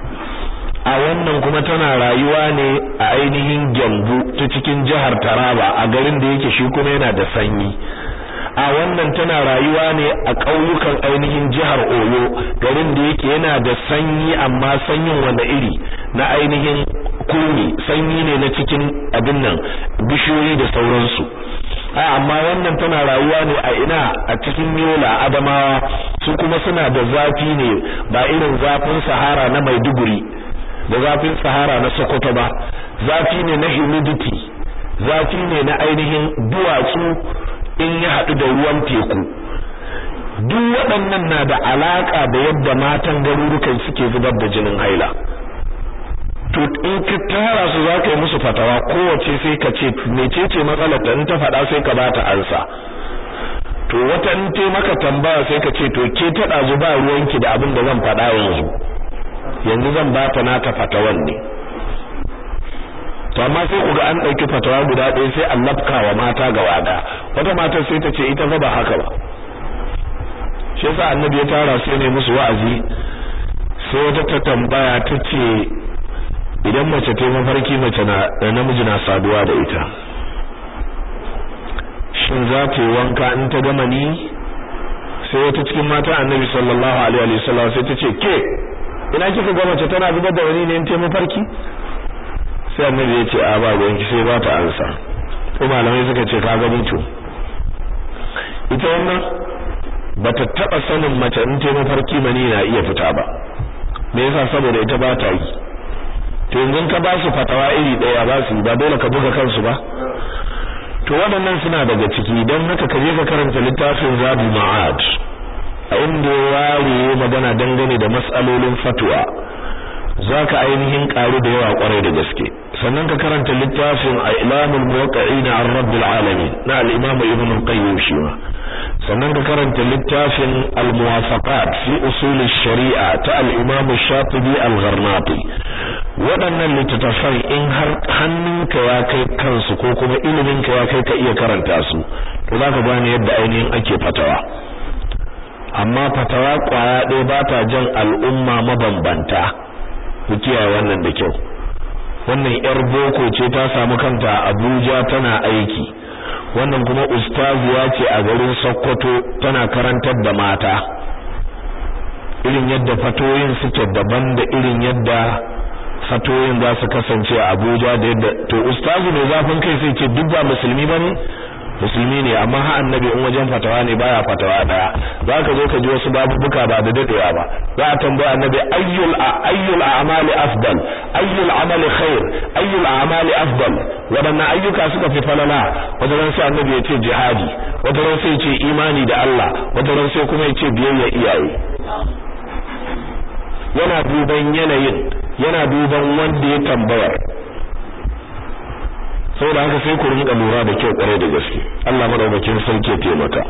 a wannan kuma tana rayuwa ne a ainihin Gyambu ta cikin jihar Taraba a garin da yake shi kuma yana da sanyi a wannan tana rayuwa ne a ƙauyukan ainihin jihar Oyo garin da yake yana da sanyi amma sanyin wanda iri na ainihin kuni sanyi ne na cikin abin nan bishiyoyi da sauransu a amma wannan tana rayuwa ne a ina a cikin yola adamawa su kuma suna da zafi ne ba irin zafin sahara na Maiduguri da zafin sahara na Sokoto ba zafi ne na humidity zafi ne na ainihin duwatsu in ya haɗu da ruwan teku duk waɗannan na da alaƙa da yadda matan garurukan suke zubar da jinin haila to in ka tara su za ka yi musu fatawa kowace sai ka ce mecece matsalar da in ta faɗa sai ka ba ta ansa to wata in te maka tambaya sai ka ce to ke ta ɗazu ba ruwanki da abin da zan faɗa yanzu yanzu zan ba ta nata fatawan ne to amma sai ku ga an ɗauki fatawa guda ɗaya sai an lafka wa mata gaba ɗaya wata matar sai ta ce ita fa ba haka ba shi yasa annabi ya tara sai ne musu wa'azi sai wata ta tambaya ta ce idan mace ta mafarki mace na namiji na saduwa da ita shin za ta yi wanka in ta gama ni sai wata cikin mata annabi sallallahu alaihi wa sallam sai ta ce ke ina kika ga mace tana zubar da wani ne in ta mafarki sai annabi ya ce a ba gwanki sai ba ta ansa ko malamai suka ce ka gani to ita wannan bata taba sanin mace in ta mafarki mani na iya fita ba me yasa saboda ita ba ta yi to yanzu ka ba su fatawa iri daya ba su ba dole ka buga kansu ba to waɗannan suna daga ciki don haka ka je ka karanta littafin Zabi Ma'ad a inda ya ware magana dangane da mas'alolin fatwa zaka ainihin karu da yawa kwarai da gaske sannan ka karanta littafin Ilamul Muwaqqi'in an Rabbil Alamin na al-Imam Ibn al-Qayyim shi ma sannan ka karanta littafin Al-Muwafaqat fi usul sharia ta al-Imam Shatibi al-Gharnati waɗannan littattafan in har hannunka ya kai kansu ko kuma iliminka ya kai ka iya karanta su to zaka gane yadda ainihin ake fatawa amma fatawa kwaya ɗaya ba ta jan al'umma mabambanta ku kiyaye wannan da kyau wannan yar boko ce ta samu kanta a Abuja tana aiki wannan kuma ustaziya ce a garin Sokoto tana karantar da mata irin yadda fatoyin suke daban da irin yadda fatoyin za su kasance a Abuja da yadda to ustazu ne zafin kai sai ce duk ba musulmi bane musulmi ne amma ha annabi in wajen fatawa ne baya fatawa daya zaka zo ka ji wasu babubuka ba da dadewa ba za a tambaya annabi ayyul ayyul a'mali afdal ayyul amali khair ayyul a'mali afdal wadannan ayyuka suka fi falala wata ran sai annabi ya ce jihadi wata ran sai ya ce imani da Allah wata ran sai kuma ya ce biyayya iyaye yana duban yanayin yana duban wanda ya tambayar saboda haka sai ku rinka lura da kyau kware da gaske Allah madaukakin sarki ya taimaka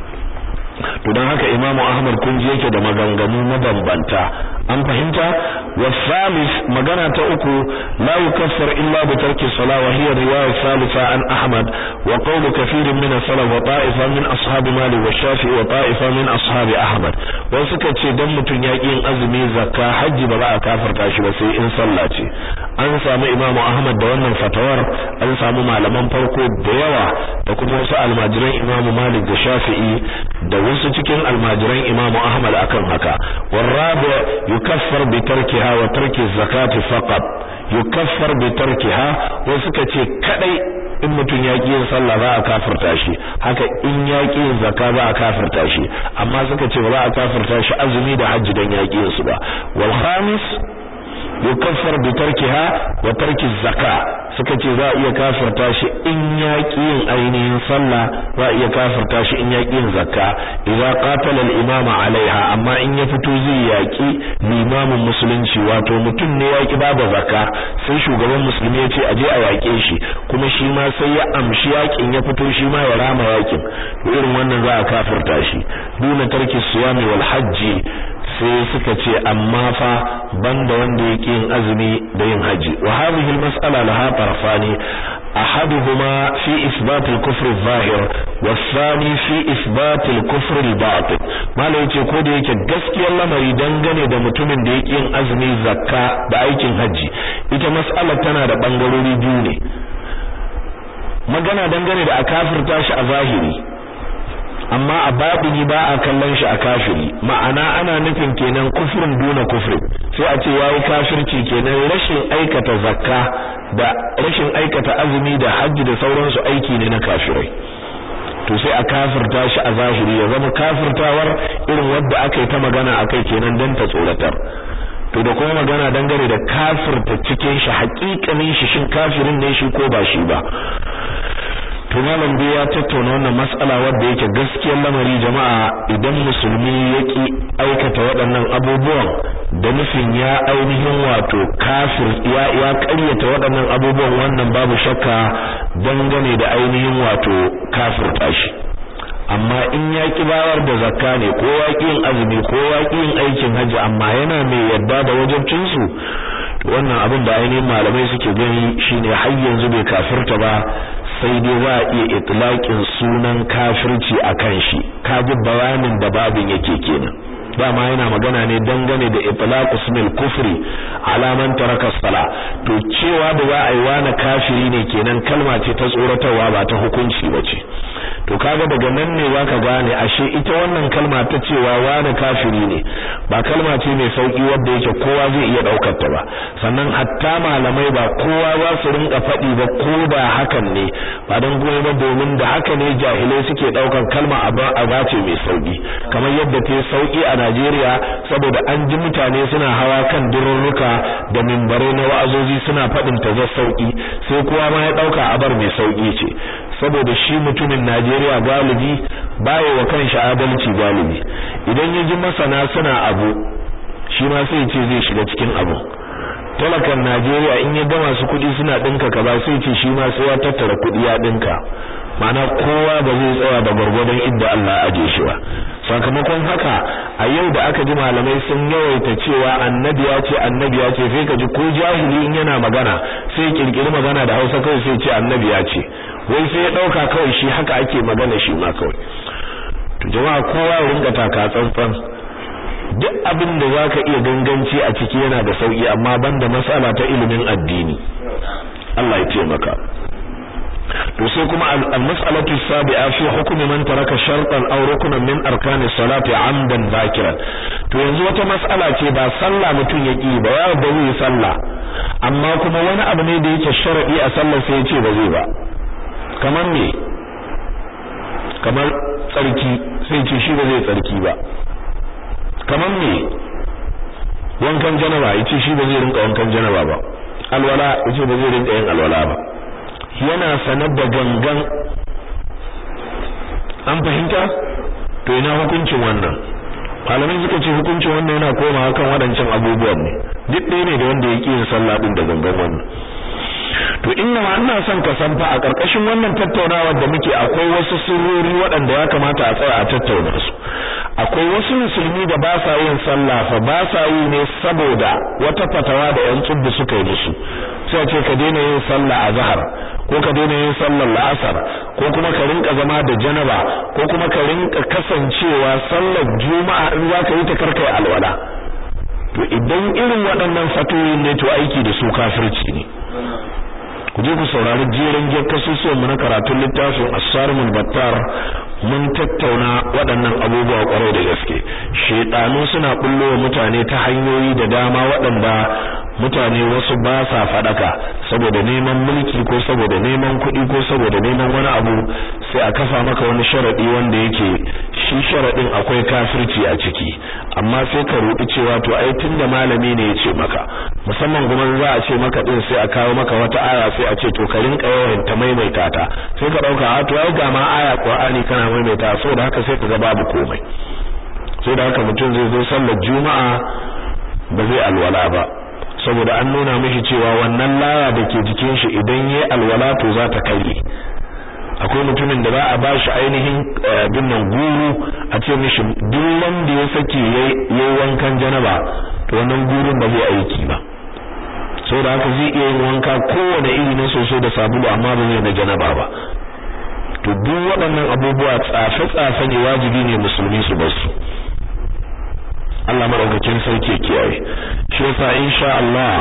to dan haka Imam Ahmad kun ji yake da maganganu mabambanta an fahimta wa salis magana ta uku la yukaffar illa bi tarki salah wa hiya riwayat salisa an Ahmad wa qawl kathir min salaf wa ta'ifa min ashab Malik wa Shafi'i wa ta'ifa min ashab Ahmad wasu suka ce dan mutun ya yin azumi zakka haji ba za a kafarta shi ba sai in sallah ce an samu Imam Ahmad da wannan fatawar an samu malaman farko da yawa da kuma wasu almajiran Imam Malik da Shafi'i da wasu cikin almajiran Imam Ahmad akan haka warabi yukaffar bi tarkiha wa tarki zakati faqat yukaffar bi tarkiha wasu suka ce kadai in mutum ya yin sallah za a kafirta shi haka in ya yin zakka za a kafirta shi amma suka ce ba za a kafirta shi azumi da hajji dan ya yin su ba wal khamis yukaffar bi tarkiha wa tarki zakka suka ce za a iya kafirta shi in ya yin ainihin sallah za a iya kafirta shi in ya yin zakka idza qatala al-imam alaiha amma in ya fito zai yaki limamin musulunci wato mutum ne yaki babu zakka sai shugaban musulmi ya ce aje a yake shi kuma shi ma sai ya amshi yakin ya fito shi ma ya rama yakin irin wannan za a kafirta shi duna tarki siyami wal hajji sai suka ce amma fa banda wanda yake yin azumi da yin haji wa hadhihi almas'ala laha tarafani ahaduhuma fi isbat al-kufr adh-dhahir والثاني في إثبات الكفر الباطن malai yace ko da yake gaskiyar lamari dangane da mutumin da yake yin azumi zakka da aikin haji ita mas'alar tana da bangarori biyu ne magana dangane da a kafirta shi a zahiri amma a babini ba a kallon shi a kafiri ma'ana ana nufin kenan kufrin duna kufrin sai a ce yayi kafirci kenan rashin aikata zakka da rashin aikata azumi da hajji da sauransu aiki ne na kafirai to sai a kafirta shi a zahiri ya zama kafirtawar irin wadda aka yi ta magana akai kenan dan ta tsoratar to da kuma magana dangane da kafirta cikin shi hakikanin shi shin kafirin ne shi ko ba shi ba to malam dai ya tattauna wannan mas'ala wadda yake gaskiyar lamari jama'a idan musulmi yaki aikata waɗannan abubuwan da nufin ya ainihin wato kafir ya ya ƙaryata waɗannan abubuwan wannan babu shakka dangane da ainihin wato kafirta shi amma in ya ki bayar da zakka ne ko ya ki yin azumi ko ya ki yin aikin hajji amma yana mai yadda da wajibcin su wannan abin da ainihin malamai suke gani shine har yanzu bai kafirta ba sai dai za a iya itlaqin sunan kafirci akan shi kaji bayanin da babin yake kenan dama yana magana ne dangane da itlaq ismil kufri ala man taraka sala to cewa da za a yi wani kafiri ne kenan kalma ce ta tsoratarwa ba ta hukunci bace to kaga daga nan ne zaka gane ashe ita wannan kalma ta cewa wani kafiri ne ba kalma ce mai sauki wanda yake kowa zai iya daukar ta ba sannan hatta malamai ba kowa za su rinka faɗi ba ko da hakan ne ba dan goyi ba domin da haka ne jahilai suke daukar kalma a bace mai sauki kamar yadda ta sauki a Najeriya saboda an ji mutane suna hawa kan dururruka da mimbare na wa'azozi suna faɗin ta za sauki sai kowa ma ya dauka abar mai sauki ce saboda shi mutumin Najeriya galibi baya wa kanshi adalci galibi idan ya ji masana suna abu shi ma sai ce zai shiga cikin abu talakan Najeriya in ya gama su kudi suna dinka kaza sai ce shi ma sai ya tattara kudi ya dinka mana kowa ba zai tsaya da gurgurdan inda Allah ya aje shi ba sakamakon haka a yau da aka ji malamai sun yawaita cewa annabi ya ce annabi ya ce sai ka ji ko jahili in yana magana sai kirkiri magana da Hausa kawai sai ce annabi ya ce wai sai ya dauka kawai shi haka ake magana shi ma kawai to jama'a kowa ya rinka taka tsantsan duk abin da zaka iya ganganci a ciki yana da sauki amma banda mas'ala ta ilimin addini Allah ya taimaka to sai kuma al-mas'alatu sabi'a fi hukmi man taraka shartan aw ruknan min arkani salati amdan zakiran to yanzu wata mas'ala ce ba sallah mutun ya ki ba ya da zai sallah amma kuma wani abu ne da yake sharadi a sallar sai ya ce ba zai ba kamar me kamar tsarki sai ce shi ba zai tsarki ba kamar me wankan janaba yace shi ba zai rinka wankan janaba ba alwala yace ba zai rinka yin alwala ba yana sanar da gangan an fahimta to ina hukuncin wannan malamai suka ce hukuncin wannan yana komawa kan waɗancan abubuwan ne duk ɗaya ne da wanda ya ƙi yin sallah ɗin da gangan wannan to inna ma ina son ka san fa a ƙarƙashin wannan tattaunawar da muke akwai wasu sirrori waɗanda ya kamata a tsaya a tattauna su akwai wasu musulmi da ba sa yin sallah fa ba sa yi ne saboda wata fatawa da ƴan tsubbi suka yi musu sai ce ka daina yin sallah a zahar ko ka daina yin sallar la'asar ko kuma ka rinka zama da janaba ko kuma ka rinka kasancewa sallar juma'a in za ka yi ta karkai alwala to idan irin waɗannan fatoyin ne to aiki da su kafirci ne ku je ku saurari jerin jiyar kasusuwan mu na karatun littafin as-sarmul battar mun tattauna waɗannan abubuwa kwarai da gaske shedanu suna bullo mutane ta hanyoyi da dama waɗanda mutane wasu ba sa fadaka saboda neman mulki ko saboda neman kuɗi ko saboda neman wani abu sai a kafa maka wani sharadi wanda yake shi sharadin akwai kafirci a ciki amma sai ka rubi cewa to ai tunda malami ne ya ce maka musamman kuma za a ce maka din sai a kawo maka wata aya sai a ce to ka rinka yawan ta maimaita ta sai ka dauka a to ai ga ma aya Qur'ani kana maimaita saboda haka sai ka ga babu komai sai da haka mutum zai zo sallar juma'a ba zai alwala ba saboda an nuna mishi cewa wannan laya da ke jikin shi idan yayi alwala to za ta kare akwai mutumin da ba a bashi ainihin binnan guru a ce mishi duk wanda ya sake yayi wankan janaba to wannan gurun ba zai aiki ba saboda haka zai iya yin wanka kowane iri na soso da sabulu amma ba zai na janaba ba to duk waɗannan abubuwa tsafe-tsafe ne wajibi ne musulmi su bar su Allah madaukakin sarki kiyaye shi yasa insha Allah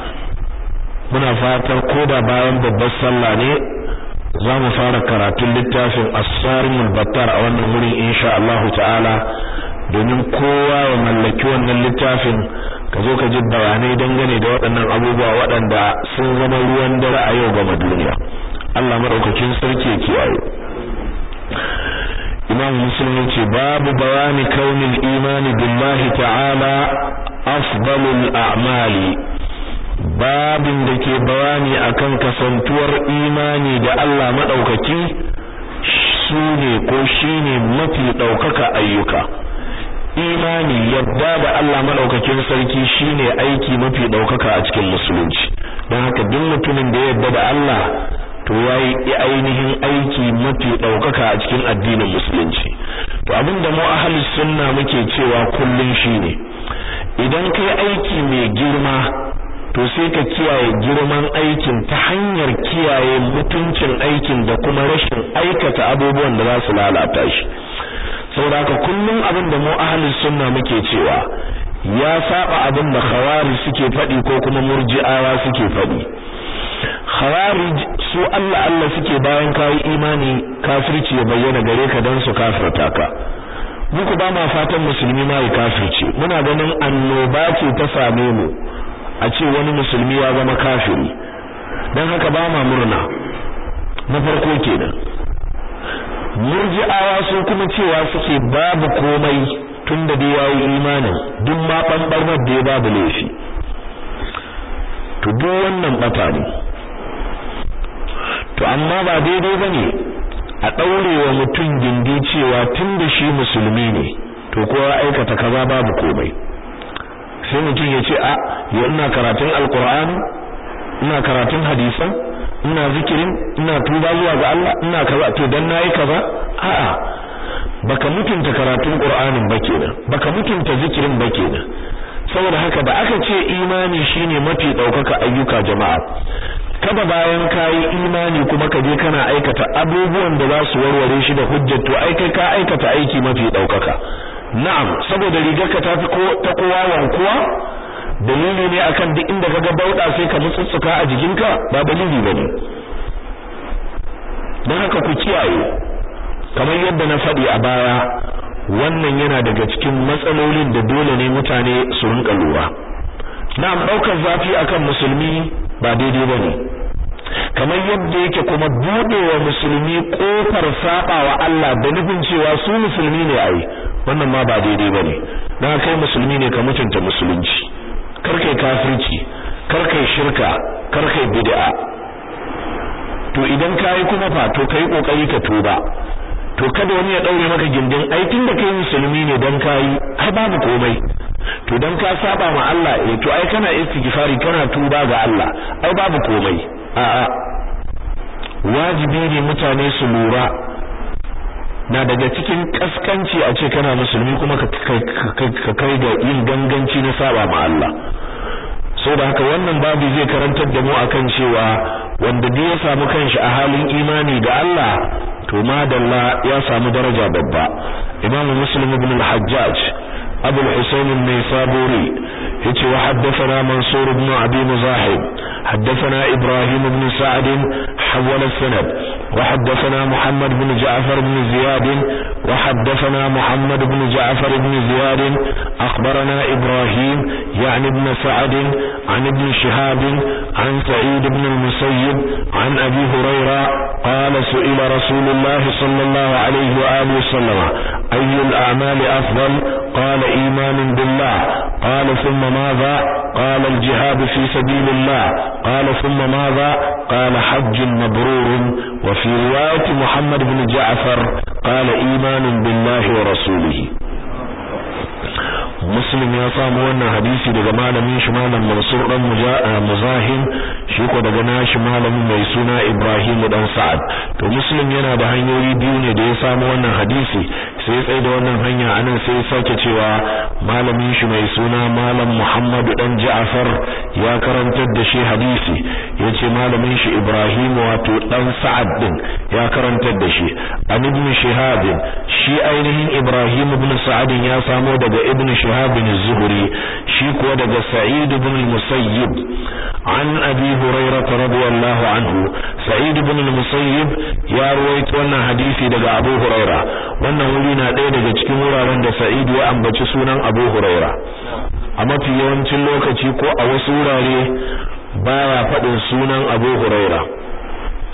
muna fatar koda bayan babbar sallah ne za mu fara karatun littafin as-sarimul battar a wannan wurin insha Allah ta'ala domin kowa ya mallaki wannan littafin ka zo ka ji bayanai dangane da waɗannan abubuwa waɗanda sun zama ruwan dare a yau ga duniya Allah madaukakin sarki ya kiyaye imam muslim yace babu bayani kaunil imani billahi ta'ala afdalul a'mali babin da ke bayani akan kasantuwar imani da Allah madaukaki shine ko shine mafi daukaka ayyuka imani yadda da Allah madaukakin sarki shine aiki mafi daukaka a cikin musulunci don haka duk mutumin da ya yadda da Allah to yayi ainihin aiki mafi daukaka a cikin addinin musulunci to abinda mu ahlus sunna muke cewa kullun shine idan kai aiki mai girma to sai ka kiyaye girman aikin ta hanyar kiyaye mutuncin aikin da kuma rashin aikata abubuwan da za su lalata shi saboda haka kullum abin da mu ahlus sunna muke cewa ya saba abin da khawarij suke faɗi ko kuma murji'awa suke faɗi khawarij su Allah Allah suke bayan kai imani kafirci ya bayyana gare ka dan su kafirta ka muku ba ma fatan musulmi ma ya kafirce muna ganin annoba ce ta same mu a ce wani musulmi ya zama kafiri dan haka ba ma murna na farko kenan murji'awa su kuma cewa suke babu komai tunda dai yayi imanin duk ma bambarmar da ya babu laifi to duk wannan bata ne to amma ba daidai bane a daurewa mutum gindi cewa tunda shi musulmi ne to ko ya aikata kaza babu komai sai mutum ya ce a ya ina karatun alqur'ani ina karatun hadisan ina zikirin ina tuba zuwa ga Allah ina kaza to dan nayi kaza a'a baka mutunta karatun Qur'anin ba kenan baka mutunta zikirin ba kenan saboda haka da aka ce imani shine mafi daukaka ayyuka jama'a kada bayan kai imani kuma ka je kana aikata abubuwan da za su warware shi da hujjar to ai kai ka aikata aiki mafi daukaka na'am saboda rigarka ta fi ko ta kowa wankuwa dalili ne akan duk inda kaga bauda sai ka mutsutsuka a jikinka ba dalili bane dan haka ku kiyaye kamar yadda na faɗi a baya wannan yana daga cikin matsalolin da dole ne mutane su rinka lura na'am daukar zafi akan musulmi ba daidai bane kamar yadda yake kuma budewa musulmi kofar sabawa Allah da nufin cewa su musulmi ne ai wannan ma ba daidai bane dan kai musulmi ne ka mutunta musulunci karkai kafirci karkai shirka karkai bid'a to idan kai kuma fa to kai kokari ka tuba to kada wani ya daure maka gindin ai tunda kai musulmi ne dan kai ai babu komai to dan ka saba ma Allah eh to ai kana istighfari kana tuba ga Allah ai babu komai a'a wajibi ne mutane su lura na daga cikin kaskanci a ce kana musulmi kuma ka kai da yin ganganci na saba ma Allah saboda haka wannan babu zai karantar da mu akan cewa wanda duk ya samu kanshi a halin imani da Allah to madalla ya samu daraja babba Imam Muslim ibn al-Hajjaj Abu al-Husayn an-Naysaburi yace wa haddathana Mansur ibn Abi Muzahib حدثنا إبراهيم بن سعد حول السند وحدثنا محمد بن جعفر بن زياد وحدثنا محمد بن جعفر بن زياد أخبرنا إبراهيم يعني ابن سعد عن ابن شهاب عن سعيد بن المسيب عن أبي هريرة قال سئل رسول الله صلى الله عليه وآله وسلم أي الأعمال أفضل قال إيمان بالله قال ثم ماذا قال الجهاد في سبيل الله قال ثم ماذا قال حج مبرور وفي رواية محمد بن جعفر قال إيمان بالله ورسوله muslim ya samu wannan hadisi daga malamin shi malam mansur dan muzahim shi ko daga nashi malamin mai suna ibrahim dan sa'ad to muslim yana da hanyoyi biyu ne da ya samu wannan hadisi sai tsaye da wannan hanya anan sai sake cewa malamin shi mai suna malam muhammad dan ja'far ya karantar da shi hadisi yace malamin shi ibrahim wato dan sa'ad din ya karantar da shi an ibn shihab shi ainihin ibrahim ibn sa'ad ya samo daga ibn shihab bin az-zuhri shi kuwa daga sa'id ibn al-musayyib an abi hurairah radiyallahu anhu sa'id ibn al-musayyib ya ruwaito wannan hadisi daga abu hurairah wannan wuri na ɗaya daga cikin wuraren da sa'id ya ambaci sunan abu hurairah a mafi yawancin lokaci ko a wasu wurare baya faɗin sunan abu hurairah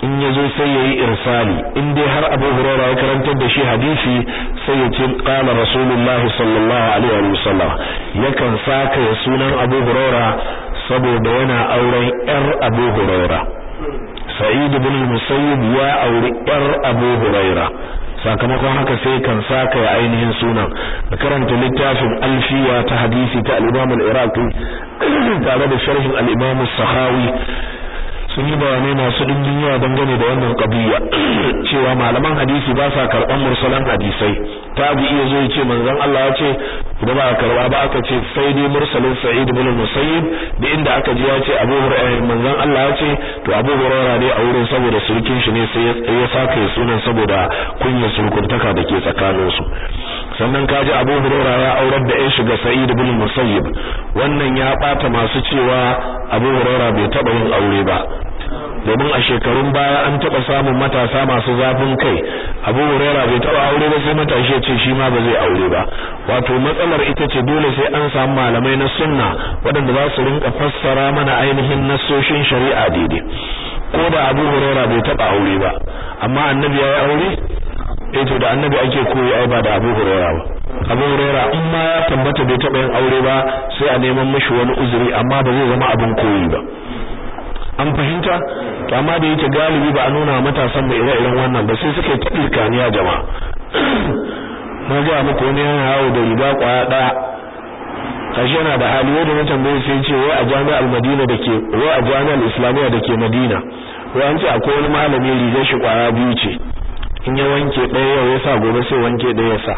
in yazo sai yayi irsali in dai har Abu Hurairah ya karantar da shi hadisi sai ya ce qala Rasulullahi sallallahu alaihi wa sallam yakan saka ya sunan Abu Hurairah saboda yana auren yar Abu Hurairah Sa'id ibn Musayyib ya auri yar Abu Hurairah sakamakon haka sai kan saka ya ainihin sunan da karanta littafin alfiya ta hadisi ta al-Imam al-Iraqi tare da sharhin al-Imam as-Sakhawi sun yi bayanai masu dimbin yawa dangane da wannan qadiyya cewa malaman hadisi ba sa karban mursalan hadisai tabi iya zo yace manzon Allah ya ce idan ba karba ba aka ce sai dai mursalin Sa'id ibn Musayyib da inda aka ji ya ce Abu Hurairah manzon Allah ya ce to Abu Hurairah ne a wurin saboda surkin shi ne sai ya saka ya sunan saboda kunya surkuntaka da ke tsakanin su sannan kaji Abu Hurairah ya aurar da ya shiga Sa'id ibn Musayyib wannan ya bata masu cewa Abu Hurairah bai taba yin aure ba domin a shekarun baya an taba samun matasa masu zafin kai Abu Hurairah bai taba aure ba sai matashi ya ce shi ma ba zai aure ba wato matsalar ita ce dole sai an samu malamai na sunna waɗanda za su rinka fassara mana ainihin nassoshin shari'a daidai ko da Abu Hurairah bai taba aure ba amma annabi ya yi aure eh to da annabi ake koyi ai ba da Abu Hurairah ba Abu Hurairah in ma ya tabbata bai taba yin aure ba sai a neman mishi wani uzuri amma ba zai zama abin koyi ba an fahimta to amma da yake galibi ba a nuna matasan da ire-iren wannan ba sai suka yi tabirkaniya jama'a na ga muku wani yana yawo da riga kwaya daya kashi yana da hali wanda na tambaye sai ce wai a jami'ar Madina dake wai a jami'ar Islamiyya dake Madina wai an ce akwai wani malami rigar shi kwaya biyu ce in ya wanke ɗaya yau ya sa gobe sai wanke ɗaya ya sa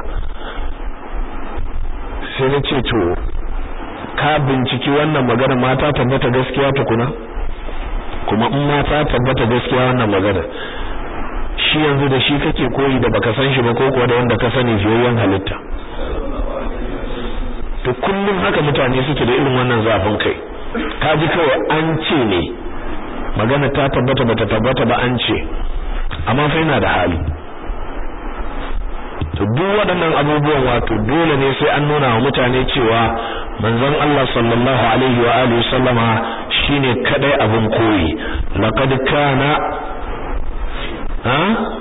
sai na ce to ka binciki wannan magana mata tabbata gaskiya tukuna kuma in ma ta tabbata gaskiya wannan magana shi yanzu da shi kake koyi da baka san shi ba ko kuwa da wanda ka sani fiyayyen halitta to kullum haka mutane suke da irin wannan zafin kai ka ji kawai an ce ne magana ta tabbata bata tabbata ba an ce amma fa yana da hali to duk waɗannan abubuwan wato dole ne sai an nuna wa mutane cewa manzon Allah sallallahu alaihi wa alihi sallama shine kadai abin koyi laqad kana ha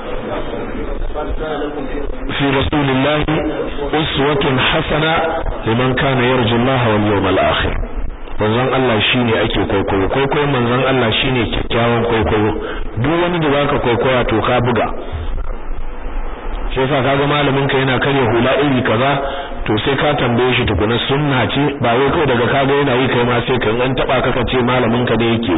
fi rasulillahi uswatun hasana liman kana yarju Allah wal yawmal akhir manzon Allah shine ake kwaikwayo kwaikwayon manzon Allah shine kyakkyawan kwaikwayo duk wani da zaka kwaikwaya to ka buga shi yasa kaga malamin ka yana karya hula iri kaza to sai ka tambaye shi tukuna sunna ce ba wai kawai daga kaga yana yi kai ma sai kan an taba ka ce malamin ka ne yake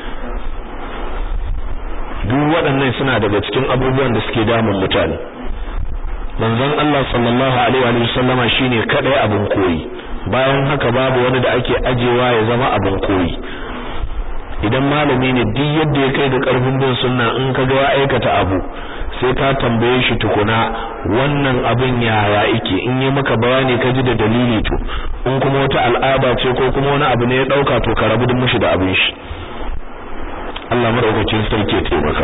duk waɗannan suna daga cikin abubuwan da suke damun mutane manzon Allah sallallahu alaihi wa sallama shine kadai abin koyi bayan haka babu wani da ake ajewa ya zama abin koyi idan malami ne duk yadda ya kai da karfin bin sunna in ka ga ya aikata abu sai ka tambaye shi tukuna wannan abin yaya yake in yi maka bayani ka ji da dalili to in kuma wata al'ada ce ko kuma wani abu ne ya dauka to ka rabu da mushi da abin shi Allah madaukakin sarki ya taimaka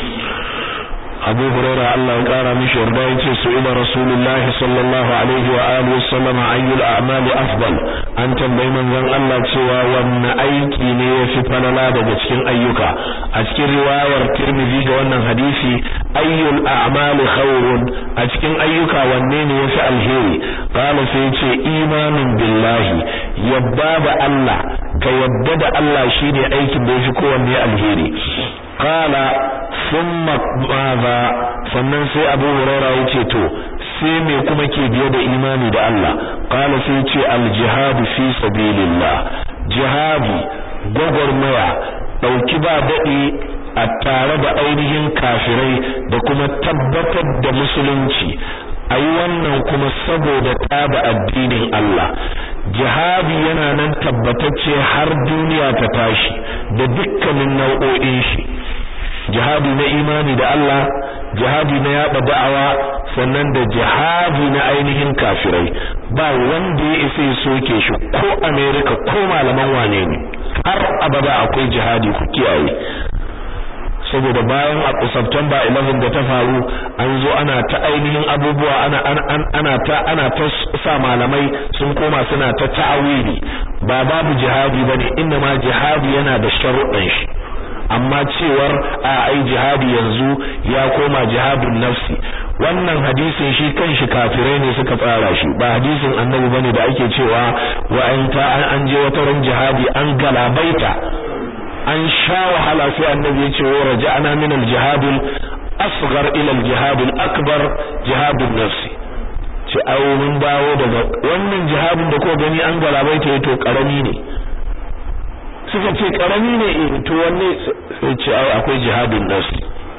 Abu Hurairah Allah ya kara mishi yarda yace su ila Rasulullahi sallallahu alaihi wa alihi wasallam ayyul a'mali afdal an tambayi manzon Allah cewa wanne aiki ne yafi falala daga cikin ayyuka a cikin riwayar Tirmidhi ga wannan hadisi ayyul a'mali khairun a cikin ayyuka wanne ne yafi alheri qala sai yace imanin billahi yadda da Allah ka yadda da Allah shine aikin da yafi kowanne alheri qala thumma madha sannan sai Abu Huraira yace to sai me kuma ke biye da imani da Allah qala sai yace al jihad fi sabilillah jihadi gogormaya dauki ba dadi a tare da ainihin kafirai da kuma tabbatar da musulunci ayi wannan kuma saboda tada addinin Allah jihadi yana nan tabbatacce har duniya ta tashi da dukkanin nau'o'in shi jihadi na imani da Allah jihadi na yaba da'awa sannan da jihadi na ainihin kafirai ba wanda ya isa ya soke shi ko America ko malaman wane ne har abada akwai jihadi ku kiyaye saboda bayan a September 11 da ta faru an zo ana ta ainihin abubuwa ana ana ta ana ta sa malamai sun koma suna ta ta'awili ba babu jihadi bane inna ma jihadi yana da sharuɗan shi amma cewar a ai jihadi yanzu ya koma jihadun nafsi wannan hadisin shi kanshi kafirai ne suka tsara shi ba hadisin annabi bane da ake cewa wa an ta an je wata ran jihadi an galabaita an sha wahala sai annabi ya ce wa raja'ana min al-jihad al-asghar ila al-jihad al-akbar jihadun nafsi ce ai mun dawo daga wannan jihadin da ko gani an galabaita to karami ne suka ce karami ne eh to wanne sai ce ai akwai jihadun nafsi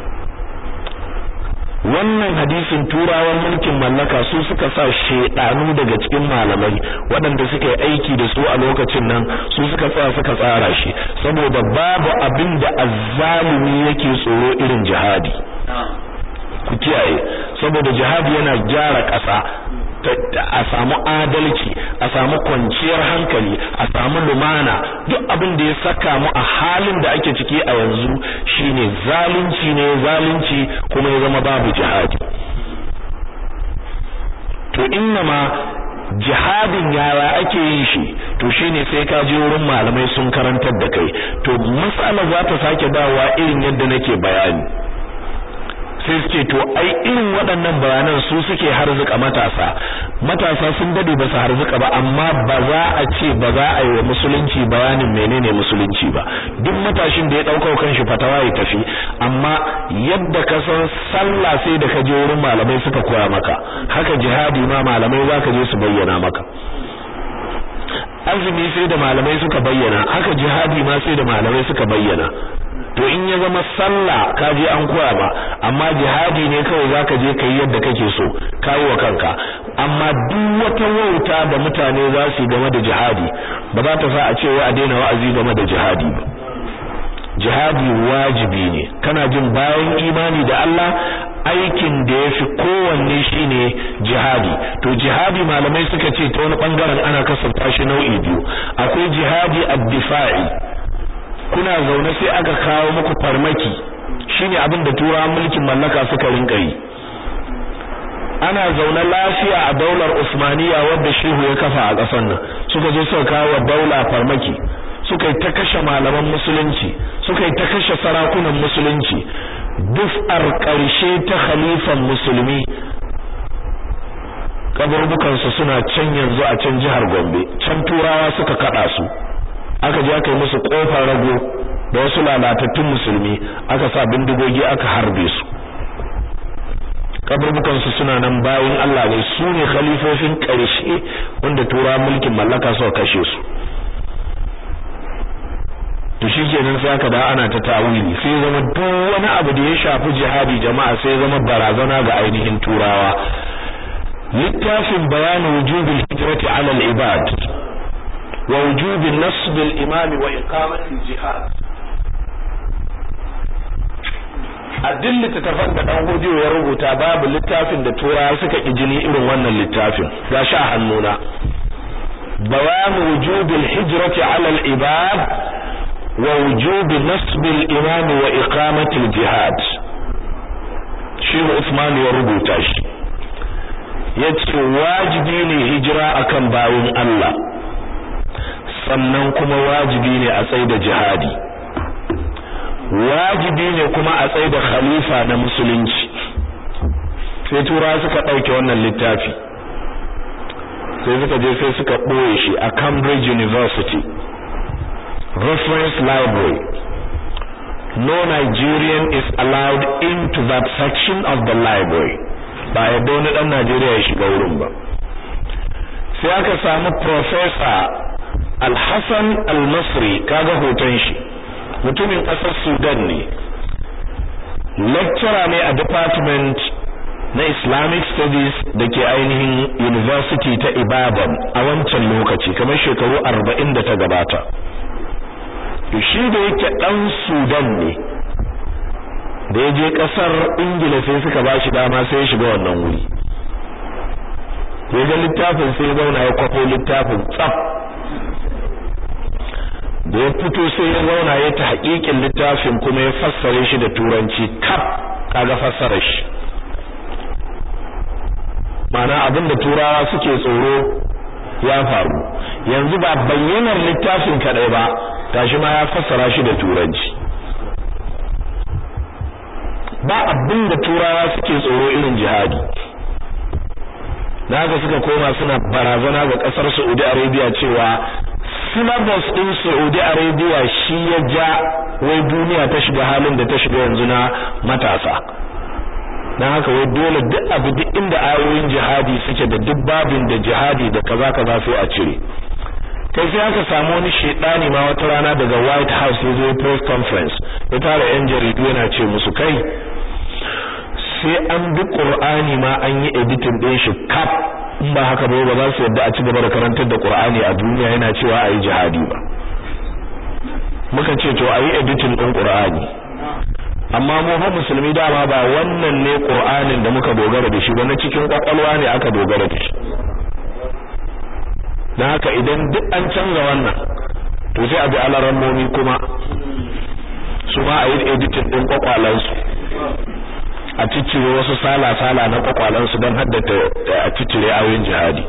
wannan hadisin turawan mulkin mallaka su suka sa shedanu daga cikin malamai waɗanda suka yi aiki da su a lokacin nan su suka tsaya suka tsara shi saboda babu abin da azzalumi yake tsoro irin jihadi ku kiyaye saboda jihadi yana gyara ƙasa a samu adalci a samu kwanciyar hankali a samu lumana duk abin da ya saka mu a halin da ake ciki a yanzu shine zalunci ne zalunci kuma ya zama babu jihadi to innama jihadin yaya ake yin shi to shine sai ka je wurin malamai sun karantar da kai to mas'ala za ta sake dawowa irin yadda nake bayani sai suke to ai irin waɗannan bayanan su suke harzuka matasa matasa sun dade ba su harzuka ba amma ba za a ce ba za a yi wa musulunci bayanin menene musulunci ba duk matashin da ya ɗauka kanshi fatawa ya tafi amma yadda ka san sallah sai da ka je wurin malamai suka koya maka haka jihadi ma malamai za ka je su bayyana maka azumi sai da malamai suka bayyana haka jihadi ma sai da malamai suka bayyana to in ya zama sallah ka je an koya ba amma jihadi ne kawai zaka je kai yadda kake so kai wa kanka amma duk wata wauta da mutane za su game da jihadi ba za ta sa a ce wai a daina wa'azi game da jihadi ba jihadi wajibi ne kana jin bayan imani da Allah aikin da yafi kowanne shine jihadi to jihadi malamai suka ce ta wani bangaren ana kasanta shi nau'i biyu akwai jihadi ad-difa'i kuna zaune sai aka kawo muku farmaki shine abin da turawan mulkin mallaka suka rinka yi ana zaune lafiya a daular Usmaniya wadda shehu ya kafa a ƙasar nan suka je suka kawo daula farmaki suka yi ta kashe malaman musulunci suka yi ta kashe sarakunan musulunci duf'ar ƙarshe ta khalifan musulmi kaburbukansu suna can yanzu a can jihar Gombe can turawa suka kada su aka je aka yi musu kofar rago da wasu lalatattun musulmi aka sa bindigogi aka harbe su kaburbukan su suna nan bayan Allah ne su ne khalifofin ƙarshe wanda tura mulkin mallaka suka kashe su to shikenan sai aka da ana ta tawili sai zama duk wani abu da ya shafi jihadi jama'a sai zama barazana ga ainihin turawa littafin bayanin wujubil hijrati ala al-ibad ووجوب نصب الإمام وإقامة الجهاد addin littattafan da dan hodiyo ya rubuta babu littafin da turawa suka kijini irin wannan littafin gashi a hannuna bayan wujubil hijrati ala al ibad wa wujub nasb al imam wa iqamati al jihad shi Usman ya rubuta shi yace wajibi ne hijira akan bayin Allah sannan kuma wajibi ne a tsaye da jihadi wajibi ne kuma a tsaye da khalifa na musulunci sai tura suka ɗauke wannan littafi sai suka je sai suka ɓoye shi a Cambridge University reference library no Nigerian is allowed into that section of the library ba yadda wani ɗan Najeriya ya shiga wurin ba sai aka samu professor Al-Hassan Al-Masri kaga hoton shi mutumin ƙasar Sudan ne lecturer ne a department na Islamic Studies da ke ainihin University ta Ibadan a wancan lokaci kamar shekaru 40 da ta gabata to shi da yake dan Sudan ne da ya je kasar Ingila sai suka bashi dama sai ya shiga wannan wuri ya ga littafin sai ya zauna ya kwafo littafin tsaf da ya fito sai ya zauna ya ta haƙiƙin littafin kuma ya fassare shi da turanci kaf kaga fassara shi mana abin da turawa suke tsoro ya faru yanzu ba bayyanar littafin kadai ba gashi ma ya fassara shi da turanci ba abin da turawa suke tsoro irin jihadi haka suka koma suna barazana ga kasar Saudi Arabia cewa syllabus din Saudi Arabia shi ya ja wai duniya ta shiga halin da ta shiga yanzu na matasa dan haka wai dole duk abu duk inda ayoyin jihadi suke da duk babin da jihadi da kaza kaza sai a cire kai sai aka samu wani shedani ma wata rana daga White House ya zo press conference ya tara yan jaridu yana ce musu kai sai an bi Qur'ani ma an yi editing din shi kap in ba haka ba ba za su yadda a ci gaba da karantar da Qur'ani a duniya yana cewa ayi jihadi ba muka ce to ayi editing din Qur'ani amma mu fa musulmi dama ba wannan ne Qur'anin da muka dogara da shi ba na cikin kwakwalwa ne aka dogara da shi dan haka idan duk an canza wannan to sai a bi alarammomi kuma su ma a yi editing din kwakwalansu a ciccire wasu sala-sala na kwakwalansu don haddata a ciccire ayoyin jihadi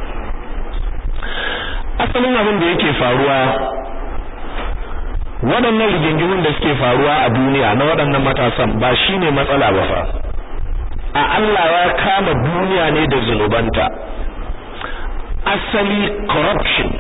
asalin abin da yake faruwa waɗannan rigingimin da suke faruwa a duniya na waɗannan matasan ba shine matsala ba fa a Allah ya kama duniya ne da zunubanta asali corruption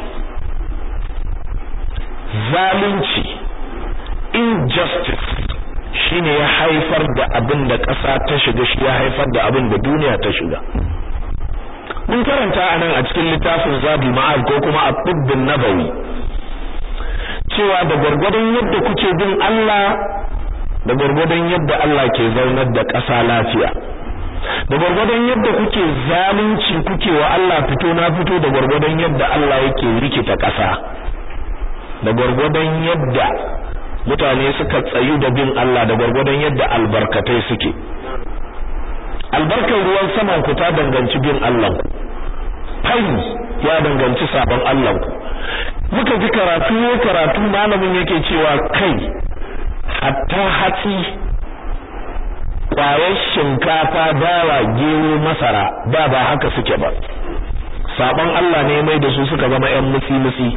zalunci injustice shine ya haifar da abin da ƙasa ta shiga shi ya haifar da abin da duniya ta shiga mun karanta anan a cikin littafin Zadul Ma'ad ko kuma At-Tibbun Nabawi cewa da gurgurdan yadda kuke bin Allah da gurgurdan yadda Allah ke zaunar da ƙasa lafiya da gurgurdan yadda kuke zalunci kuke wa Allah fito na fito da gurgurdan yadda Allah yake rikita ƙasa da gurgurdan yadda mutane suka tsayu da bin Allah da gurgurdan yadda albarkatai suke albarkar ruwan saman ku ta danganci bin Allah ku fai ya danganci sabon Allah ku muka ji karatu ne karatu malamin yake cewa kai hatta hatsi kwayar shinkafa dawa gero masara da ba haka suke ba sabon Allah ne mai da su suka zama ƴan musi-musi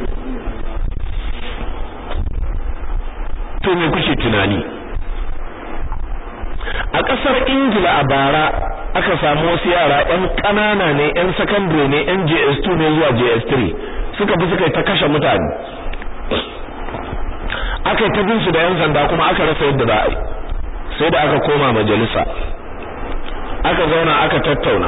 to me kuke tunani a ƙasar ingila a bara aka samu wasu yara ƴan ƙanana ne ƴan secondary ne ƴan JS2 ne zuwa JS3 suka bi suka ta kashe mutane aka ta bin su da ƴan sanda kuma aka rasa yadda za a yi sai da aka koma majalisa aka zauna aka tattauna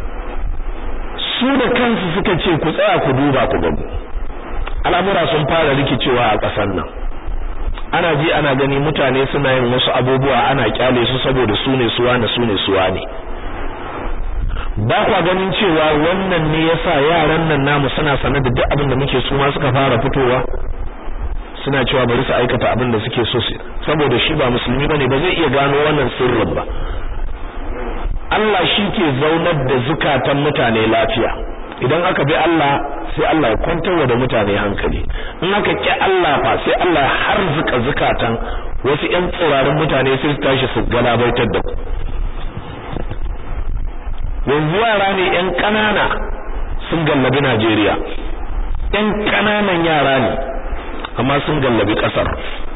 su da kansu suka ce ku tsaya ku duba ku gani al'amura sun fara rikicewa a ƙasar nan ana ji ana gani mutane suna yin wasu abubuwa ana kyale su saboda su ne suwa ne su ne suwa ne ba kwa ganin cewa wannan ne yasa yaran nan namu suna sanar da duk abin da muke su ma suka fara fitowa suna cewa bari su aikata abin da suke so su saboda shi ba musulmi bane ba zai iya gano wannan sirrin ba Allah shi ke zaunar da zukatan mutane lafiya idan aka bi Allah sai Allah ya kwantar da mutane hankali in aka ki Allah fa sai Allah har zuka zukatan wasu ƴan tsirarin mutane sai su tashi su galabaitar da ku yanzu yara ne ƴan ƙanana sun gallabi Najeriya ƴan ƙananan yara ne amma sun gallabi ƙasar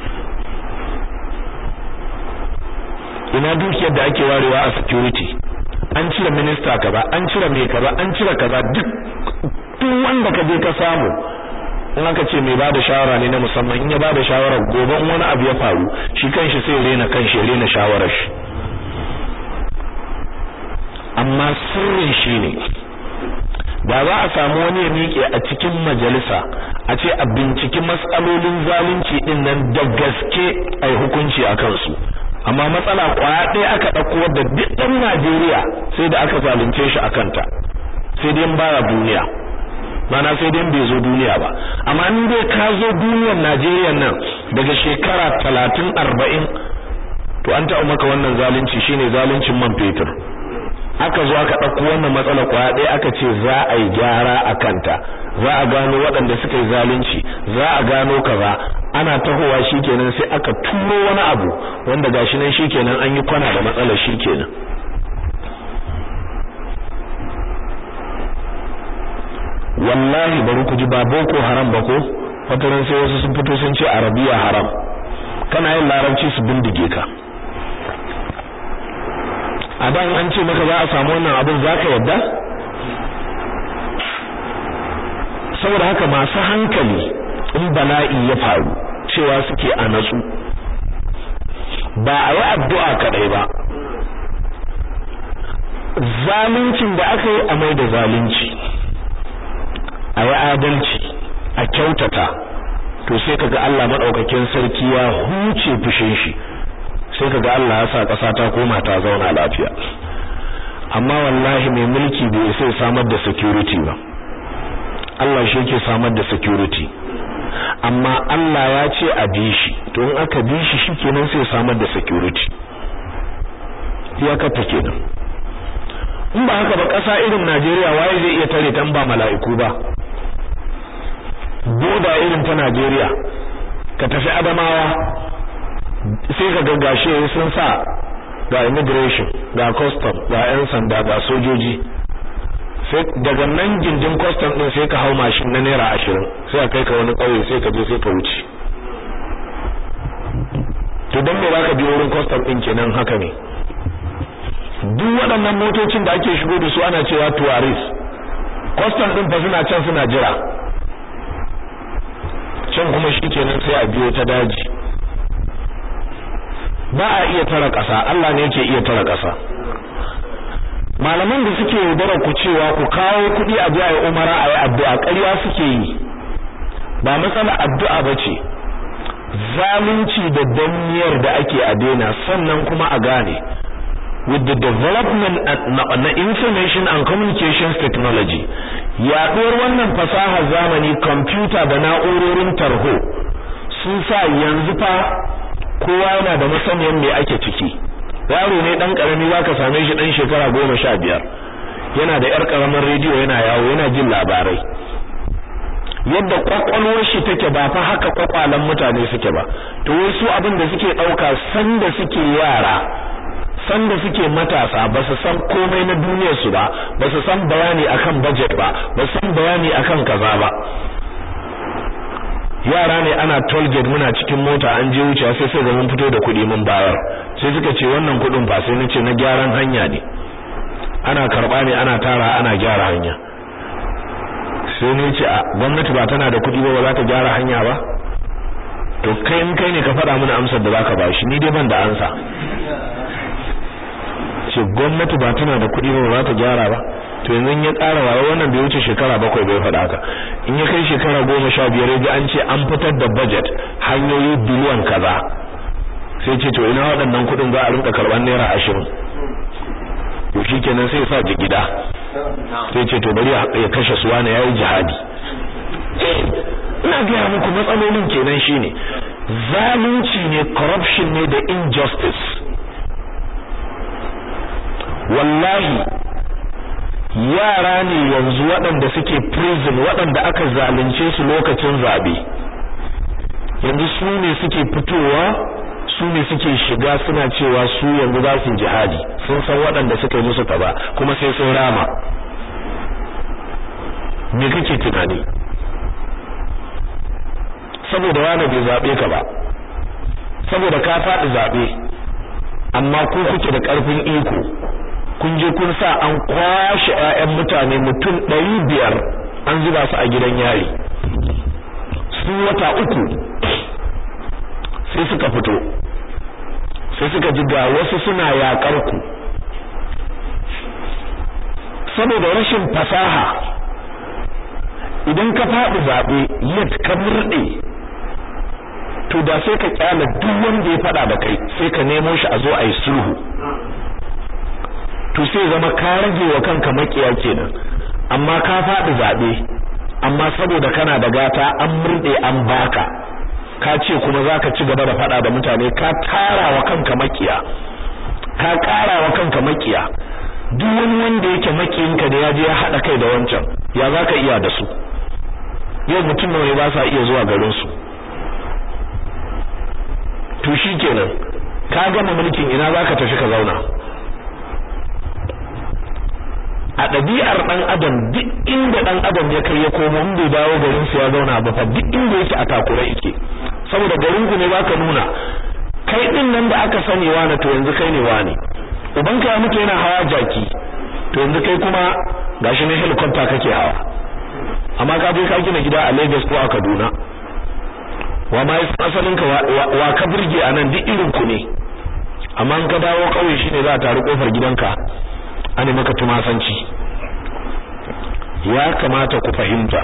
ina dukiyar da ake warewa a security an cire minista kaza an cire mai kaza an cire kaza duk duk wanda ka je ka samu in aka ce mai bada shawara ne na musamman in ya bada shawara gobe in wani abu ya faru shi kanshi sai rena kanshi rena shawarar shi amma sirrin shi ne da za a samu wani ya miƙe a cikin majalisa a ce a binciki matsalolin zalunci din nan da gaske a yi hukunci a kansu amma matsala kwaya ɗaya aka ɗauko wadda duk ɗan Najeriya sai da aka zalunce shi a kanta sai dai baya duniya mana sai dai bai zo duniya ba amma in dai ka zo duniyar Najeriya nan daga shekara talatin arba'in to an taɓa maka wannan zalunci shine zaluncin man fetur aka zo aka ɗauko wannan matsala kwaya ɗaya aka ce za a yi gyara a kanta za a gano waɗanda suka yi zalunci za a gano kaza ana tahowa shikenan sai aka turo wani abu wanda gashi nan shikenan an yi kwana da matsalar shikenan wallahi bari ku ji ba boko haram ba ko wataran sai wasu sun fito sun ce arabiya haram kana yin larabci su bindige ka a dan an ce maka za a samu wannan abin zaka yadda saboda haka masu hankali in bala'i ya faru cewa suke a natsu ba a yi addu'a kadai ba zaluncin da aka yi a mai da zalunci a yi adalci a kyautata to sai kaga Allah madaukakin sarki ya huce fushin shi sai kaga Allah ya sa kasa ta koma ta zauna lafiya amma wallahi mai mulki bai sai samar da security ba Allah shi yake samar da security amma Allah ya ce a bi shi to in aka bi shi shikenan sai samar da security iyakar ta kenan in ba haka ba ƙasa irin Najeriya waye zai iya tare tan ba mala'iku ba boda irin ta Najeriya ka tafi Adamawa sai ka ga gashi sun sa ga immigration ga custom ga yan sanda ga sojoji sai daga nan gindin custom din sai ka hau mashin na naira ashirin sai a kai ka wani ƙauye sai ka je sai ka wuce to don me zaka biyo wurin custom din kenan haka ne duk waɗannan motocin da ake shigo da su ana cewa tourist custom din fa suna can suna jira can kuma shikenan sai a biyo ta daji ba a iya tara ƙasa Allah ne yake iya tara ƙasa malaman da suke yaudara ku cewa ku kawo kuɗi a biya umara a yi addu'a ƙarya suke yi ba matsala addu'a ba ce zalunci da danniyar da ake a daina sannan kuma a gane with the development na information and communications technology yaɗuwar wannan fasahar zamani kwamfuta da na'urorin tarho sun sa yanzu fa kowa yana da masaniyan me ake ciki yaro ne dan karami zaka same shi dan shekara goma sha biyar yana da yar karamin rediyo yana yawo yana jin labarai yadda kwakwalwar shi take ba fa haka kwakwalan mutane suke ba to wasu abin da suke dauka sanda suke yara sanda suke matasa ba su san komai na duniyar su ba ba su san bayani akan budget ba ba su san bayani akan kaza ba yara ne ana toll gate muna cikin mota an je wuce sai sai ga mun fito da kuɗi mun bayar sai suka ce wannan kuɗin fa sai nace na gyaran hanya ne ana karba ne ana tara ana gyara hanya sai ne ce a gwamnati ba tana da kuɗi ba ba za ta gyara hanya ba to kai in kai ne ka faɗa mana amsar da zaka bashi ni dai ban da ansa ce gwamnati ba tana da kuɗi ba ba za ta gyara ba to yanzu ya ƙara waye wannan bai wuce shekara bakwai bai faɗa haka in ya kai shekara goma sha biyar ya ji an ce an fitar da budget hanyoyi biliyan kaza sai ce to ina waɗannan kuɗin za a rinka karɓar naira ashirin to shi kenan sai sa ji gida sai ce to bari ya kashe su wani yayi jihadi ina gaya muku matsalolin kenan shine zalunci ne corruption ne da injustice wallahi yara ne yanzu waɗanda suke prison waɗanda aka zalunce su lokacin zabe yanzu su ne suke fitowa su ne suke shiga suna cewa su yanzu za su jihadi sun san waɗanda suka yi musu kaza kuma sai sun rama me kake tunani saboda wani bai zabe ka ba saboda ka faɗi zabe amma ko kuke da ƙarfin iko kun je kun sa an kwashe ƴaƴan mutane mutum ɗari biyar an zuba su a gidan yari su wata uku sai suka fito sai suka ji ga wasu suna yaƙar ku saboda rashin fasaha idan ka faɗi zaɓe yadda ka murɗe to da sai ka kyala duk wanda ya faɗa da kai sai ka nemo shi a zo a yi sulhu to sai zama ka rage wa kanka makiya kenan amma ka faɗi zaɓe amma saboda kana da gata an murɗe an baka ka ce kuma za ka ci gaba da faɗa da mutane ka tara wa kanka makiya ka ƙara wa kanka makiya duk wani wanda yake makiyinka da ya je ya haɗa kai da wancan ya za ka iya da su yau mutum nawa ba sa iya zuwa garin su to kenan ka gama mulkin ina za ka tafi ka zauna a ɗabi'ar ɗan adam duk inda ɗan adam ya kai ya komo in bai dawo garin su ya zauna ba fa duk inda yake a takura yake saboda garin ku ne baka nuna kai din nan da aka sani wani to yanzu kai ne wani ubanka ya mutu yana hawa jaki to yanzu kai kuma gashi ne helicopter kake hawa amma ka je ka gina gida a Lagos ko a Kaduna wa ma yasan asalin ka wa ka burge anan duk irin ku ne amma in ka dawo kauye shine za a taru kofar gidanka ane maka tumasanci ya kamata ku fahimta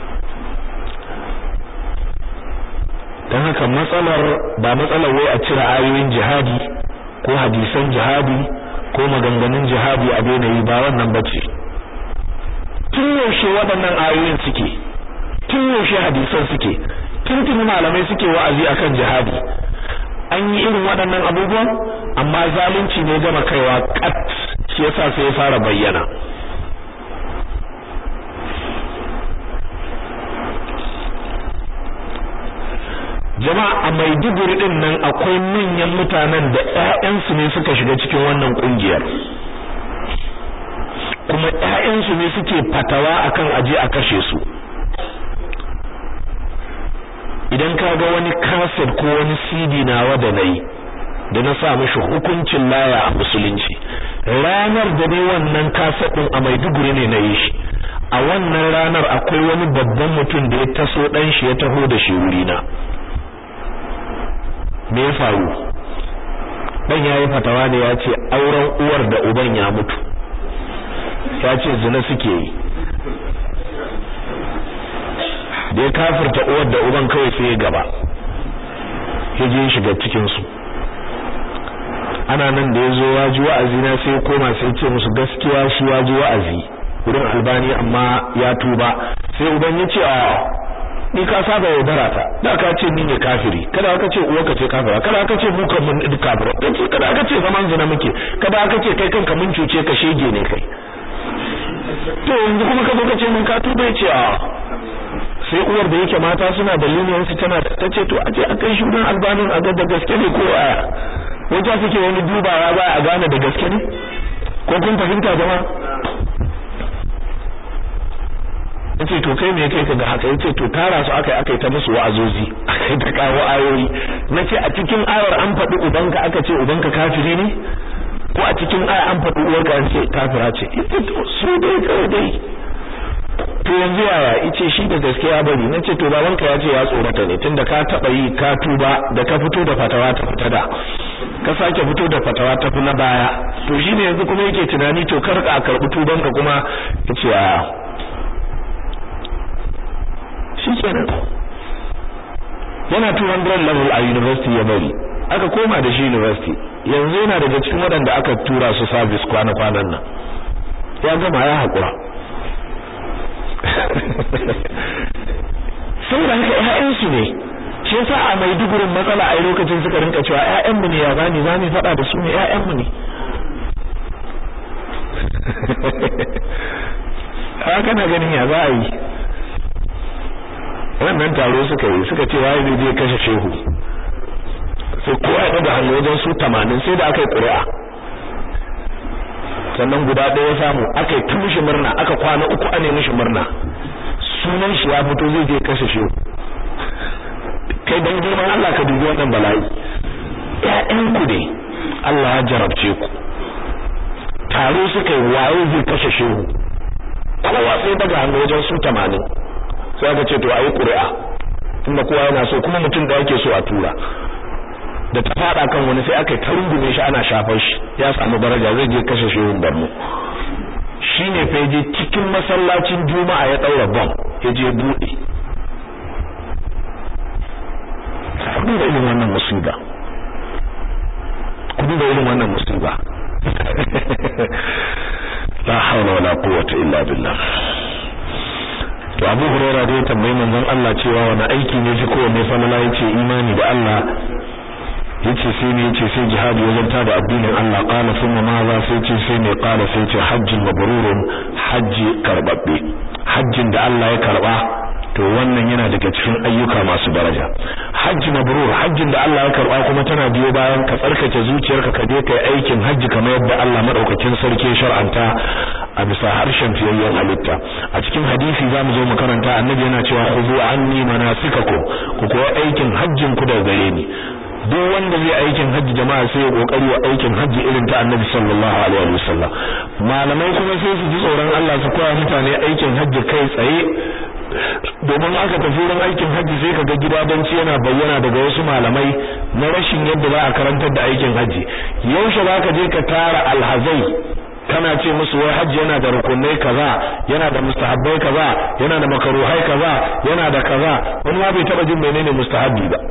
dan haka matsalar ba matsalar wai a cire ayoyin jihadi ko hadisan jihadi ko maganganun jihadi a daina yi ba wannan bace tun yaushe waɗannan ayoyin suke tun yaushe hadisan suke tun tuni malamai suke wa'azi akan jihadi an yi irin waɗannan abubuwan amma zalunci ne gama kaiwa kat shi yasa sai ya fara bayyana jama'a a Maiduguri din nan akwai manyan mutanen da ƴaƴansu ne suka shiga cikin wannan kungiyar kuma ƴaƴansu ne suke fatawa akan aje a kashe su idan ka ga wani kaset ko wani CD nawa da nayi da na sa mishi hukuncin laya a musulunci ranar da ne wannan kaset din a Maiduguri ne na yi shi a wannan ranar akwai wani babban mutum da ya taso dan shi ya taho da shi wurina me ya faru dan yayi fatawa ne ya ce auren uwar da uban ya mutu ya ce zina suke yi da ya kafirta uwar da uban kawai sai ya gaba ya je shiga cikin su ana nan da ya zo ya ji wa'azi na sai ya koma sai ce musu gaskiya shi ya ji wa'azi wurin albani amma ya tuba sai uban ya ce a ni ka saba yaudara ta da ka ce ni ne kafiri kada ka ce uwarka ce kafira kada ka ce mu kan mun kafira kace kada ka ce zaman zina muke kada ka ce kai kanka mun cuce ka shege ne kai to yanzu kuma ka zo ka ce mun ka tuba ce a sai uwar da yake mata suna da leniyansu tana ta ce to a ce a kai shugan albanin a ga da gaske ne ko aya wajen suke wani dubawa ba a gane da gaske ne ko kun fahimta jama'a yace to kai me kai ka ga haka yace to tara su akai akai ta musu wa'azozi akai ta kawo ayoyi nace a cikin ayar an faɗi ubanka aka ce ubanka kafiri ne ko a cikin aya an faɗi uwarka an ce kafira ce yace to su dai kawai dai to yanzu yaya yace shi da gaskiya bari nace to babanka ya ce ya tsorata ne tunda ka taba yi ka tuba da ka fito da fatawa ta fita da ka sake fito da fatawa ta fi na baya to shine yanzu kuma yake tunani to kar ka karbi tubanka kuma yace a shikenan yana 200 level a university ya bari aka koma da shi university yanzu yana daga cikin waɗanda aka tura su service kwana-kwanan nan ya gama ya haƙura saboda haka ƴaƴansu ne shi yasa a Maidugurin matsala a lokacin suka rinka cewa ƴaƴanmu ne ya bani za mu faɗa da su ne ƴaƴanmu ne haka na ganin ya za a yi wannan taro suka yi suka ce waye zai je kashe shehu sai kowa ya daga hannu wajen su 80 sai da aka yi ƙuri'a sannan guda ɗaya samu aka yi tun mishi murna aka kwana uku ane mishi murna sunan shi ya fito zai je kashe shehu kai dan girman Allah ka dubi wannan bala'i ƴaƴan ku ne Allah ya jarabce ku taro suka yi waye zai kashe shehu kowa sai daga hannu wajen su 80 sai aka ce to ayi ƙuri'a tunda kowa yana so kuma mutum da yake so a tura da ta fada kan wani sai aka ta rungume shi ana shafar shi ya samu daraja zai je kashe shehun Borno shine fa je cikin masallacin Juma'a ya daura bom ya je bude kudin da irin wannan musiba kudin da irin wannan musiba la hawla wala quwwata illa billah to Abu Hurairah dai tambayi manzon Allah cewa wani aiki ne ji ko ne falala yace imani da Allah yace sai ne yace sai jihadi wajen tada addinin Allah qala thumma ma za sai ce sai ne qala sai ce hajjin mabrurun hajji karbabbe hajjin da Allah ya karba to wannan yana daga cikin ayyuka masu daraja hajji mabrur hajjin da Allah ya karba kuma tana biyo bayan ka tsarkake zuciyarka ka je kai aikin hajji kamar yadda Allah madaukakin sarki shar'anta a bisa harshen fiyayyen halitta a cikin hadisi zamu zo mu karanta annabi yana cewa khuzu anni manasikakum ku koyi aikin hajjin ku daga gare ni duk wanda zai aikin hajji jama'a sai ya kokari wa aikin hajji irin ta Annabi sallallahu alaihi wasallam malamai kuma sai su ji tsoron Allah su koya mutane aikin hajji kai tsaye domin aka tafi wurin aikin hajji sai kaga gidadanci yana bayyana daga wasu malamai na rashin yadda za a karantar da aikin hajji yaushe zaka je ka tara alhazai kana ce musu wai hajji yana da rukunai kaza yana da mustahabbai kaza yana da makaruhai kaza yana da kaza wani ma bai taba jin menene mustahabbi ba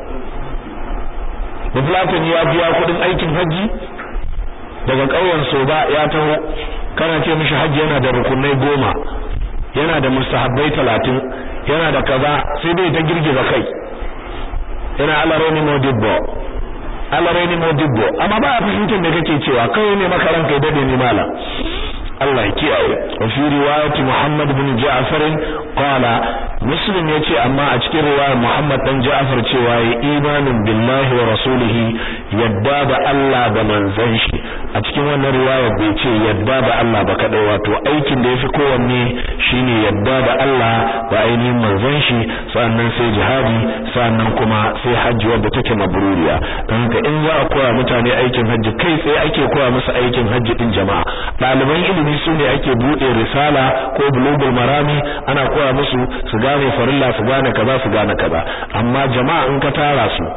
Bafulatin ya biya kudin aikin hajji daga ƙauyen Soba ya taho kana ce mishi hajji yana da rukunai goma yana da mustahabbai talatin yana da kaza sai dai ta girgiza kai yana alaroni modibbo alaroni modibbo amma ba a fahimtar da kake cewa kawai ne maka ranka ya dade ni mala Allah ya kiyaye wa fi riwayati Muhammad bin Ja'far qala Muslim yace amma a cikin riwayar Muhammad dan Ja'far cewa ya imanin billahi wa rasulihi yadda da Allah da manzon shi a cikin wannan riwayar bai ce yadda da Allah ba kadai wato aikin da yafi kowanne shine yadda da Allah da ainihin manzon shi sannan sai jihadi sannan kuma sai hajji wadda take mabruriya don haka in za a koya mutane aikin hajji kai tsaye ake koya musu aikin hajji din jama'a ɗaliban ilimi su ne ake buɗe risala ko bulugul marami ana koya musu su gane farilla su gane kaza su gane kaza amma jama'a in ka tara su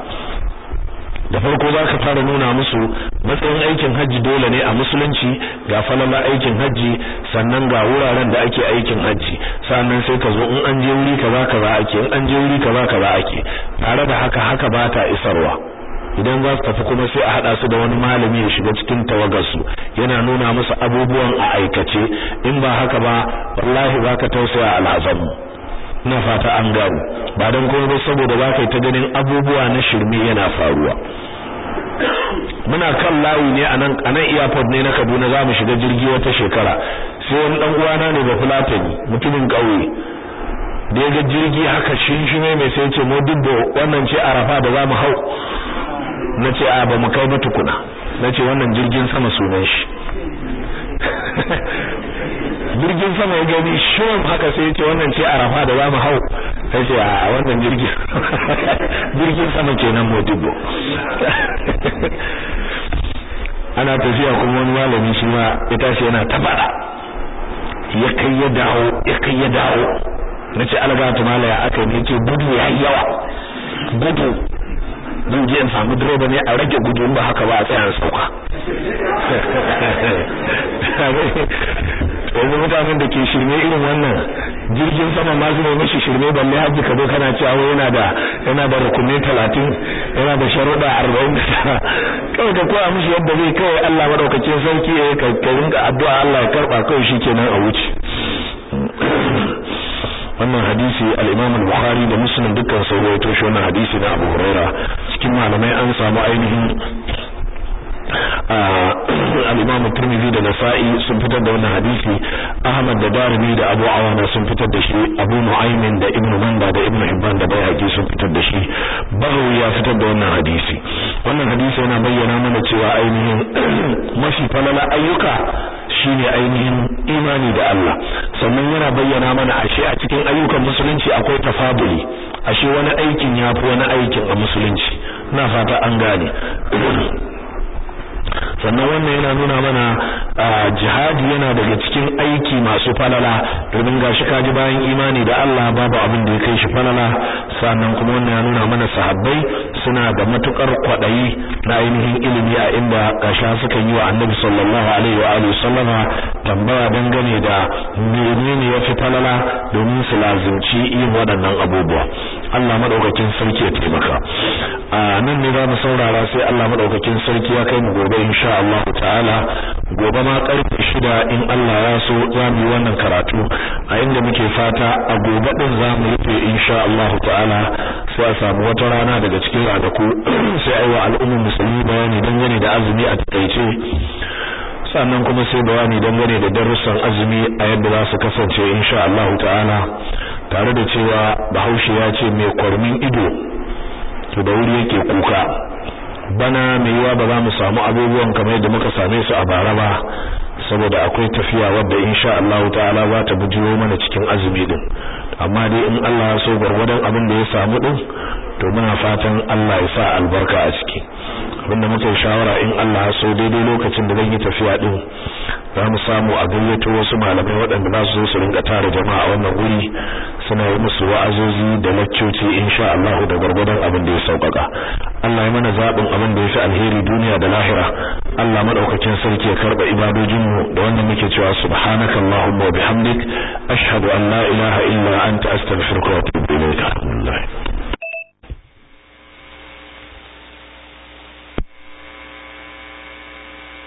da farko za ka fara nuna musu matsayin aikin hajji dole ne a musulunci ga falala aikin hajji sannan ga wuraren da ake aikin hajji sannan sai ka zo in an je wuri kaza kaza ake in an je wuri kaza kaza ake tare da haka haka ba ta isarwa idan za su tafi kuma sai a hada su da wani malami ya shiga cikin tawagarsu yana nuna musu abubuwan a aikace in ba haka ba wallahi zaka tausaya al'azamu ina fata an garu ba dan kuma ba saboda zaka yi ta ganin abubuwa na shirme yana faruwa muna kan layi ne anan anan airport ne na Kaduna za mu shiga jirgi wata shekara sai wani dan uwana ne ba fulatani mutumin kauye da ya ga jirgi haka shinshime mai sai ce mu dubbo wannan ce arafa da za mu hau na ce a ba mu kai ba tukuna na ce wannan jirgin sama sunan shi jirgin sama ya gani shirin haka sai ya ce wannan ce arafa da za mu hau sai ce a wannan jirgin jirgin sama kenan modibo ana tafiya kuma wani malami shi ma ya tashi yana ta fada ya kai ya dawo ya kai ya dawo na ce algatu malaya aka ne ce gudu ya yi yawa gudu zan je in samu direba ne a rage gudu ba haka ba a tsaya sauka yanzu mutanen da ke shirme irin wannan jirgin sama ma su ne mashi shirme balle hajji ka zo kana cewa yana da yana da rukunai talatin yana da sharuɗa arba'in da tara kawai ka koya mishi yadda zai kawai Allah madaukakin sarki ya ka rinka addu'a Allah ya karɓa kawai shi kenan a wuce wannan hadisi al-Imam al-Bukhari da Muslim dukkan sun rawaito shi wannan hadisi na Abu Huraira cikin malamai an samu ainihin al-Imam Tirmidhi da Nasa'i sun fitar da wannan hadisi Ahmad da Darimi da Abu Awana sun fitar da shi Abu Nu'aym da Ibn Manda da Ibn Hibban da Baihaqi sun fitar da shi Baghawi ya fitar da wannan hadisi wannan hadisi yana bayyana mana cewa ainihin mafi falala ayyuka shine ainihin imani da Allah sannan yana bayyana mana ashe a cikin ayyukan musulunci akwai tafaduli ashe wani aikin yafi wani aikin a musulunci ina fata an gane sannan wannan yana nuna mana jihadi yana daga cikin aiki masu falala domin gashi kaji bayan imani da Allah babu abin da ya kai shi falala sannan kuma wannan ya nuna mana sahabbai suna da matukar kwadayi na ainihin ilimi a inda gasha suka yi wa Annabi sallallahu alaihi wa alihi sallama tambaya dangane da menene yafi falala domin su lazimci yin waɗannan abubuwa Allah madaukakin sarki ya taimaka a nan ne za mu saurara sai Allah madaukakin sarki ya kai mu gobe insha Allah ta'ala gobe ma karfe shida in Allah ya so za mu yi wannan karatu a inda muke fata a gobe din za mu rufe insha Allah ta'ala sai a samu wata rana daga cikin ranaku sai ai wa al'ummar musulmi bayani dangane da azumi a takaice sannan kuma sai bayani dangane da darussan azumi a yadda za su kasance insha Allah ta'ala tare da cewa Bahaushe ya ce mai kwarmin ido to da wuri yake kuka bana mai yiwa ba za mu samu abubuwan kamar yadda muka same su a bara ba saboda akwai tafiya wadda insha Allah ta'ala za ta bujiro mana cikin azumi din amma dai in Allah ya so gwargwadon abin da ya samu din to muna fatan Allah ya sa albarka a ciki abinda muka shawara in Allah ya so daidai lokacin da zan yi tafiya din za mu samu a gayyato wasu malamai waɗanda za su zo su rinka tara jama'a a wannan wuri suna yi musu wa'azozi da laccoci insha Allah da gwargwadon abin da ya sauƙaƙa Allah ya mana zaɓin abin da ya fi alheri duniya da lahira Allah madaukakin sarki ya karɓa ibadojinmu da wannan muke cewa subhanakallahumma wa bihamdik ashhadu an la ilaha illa anta astaghfiruka wa atubu ilayk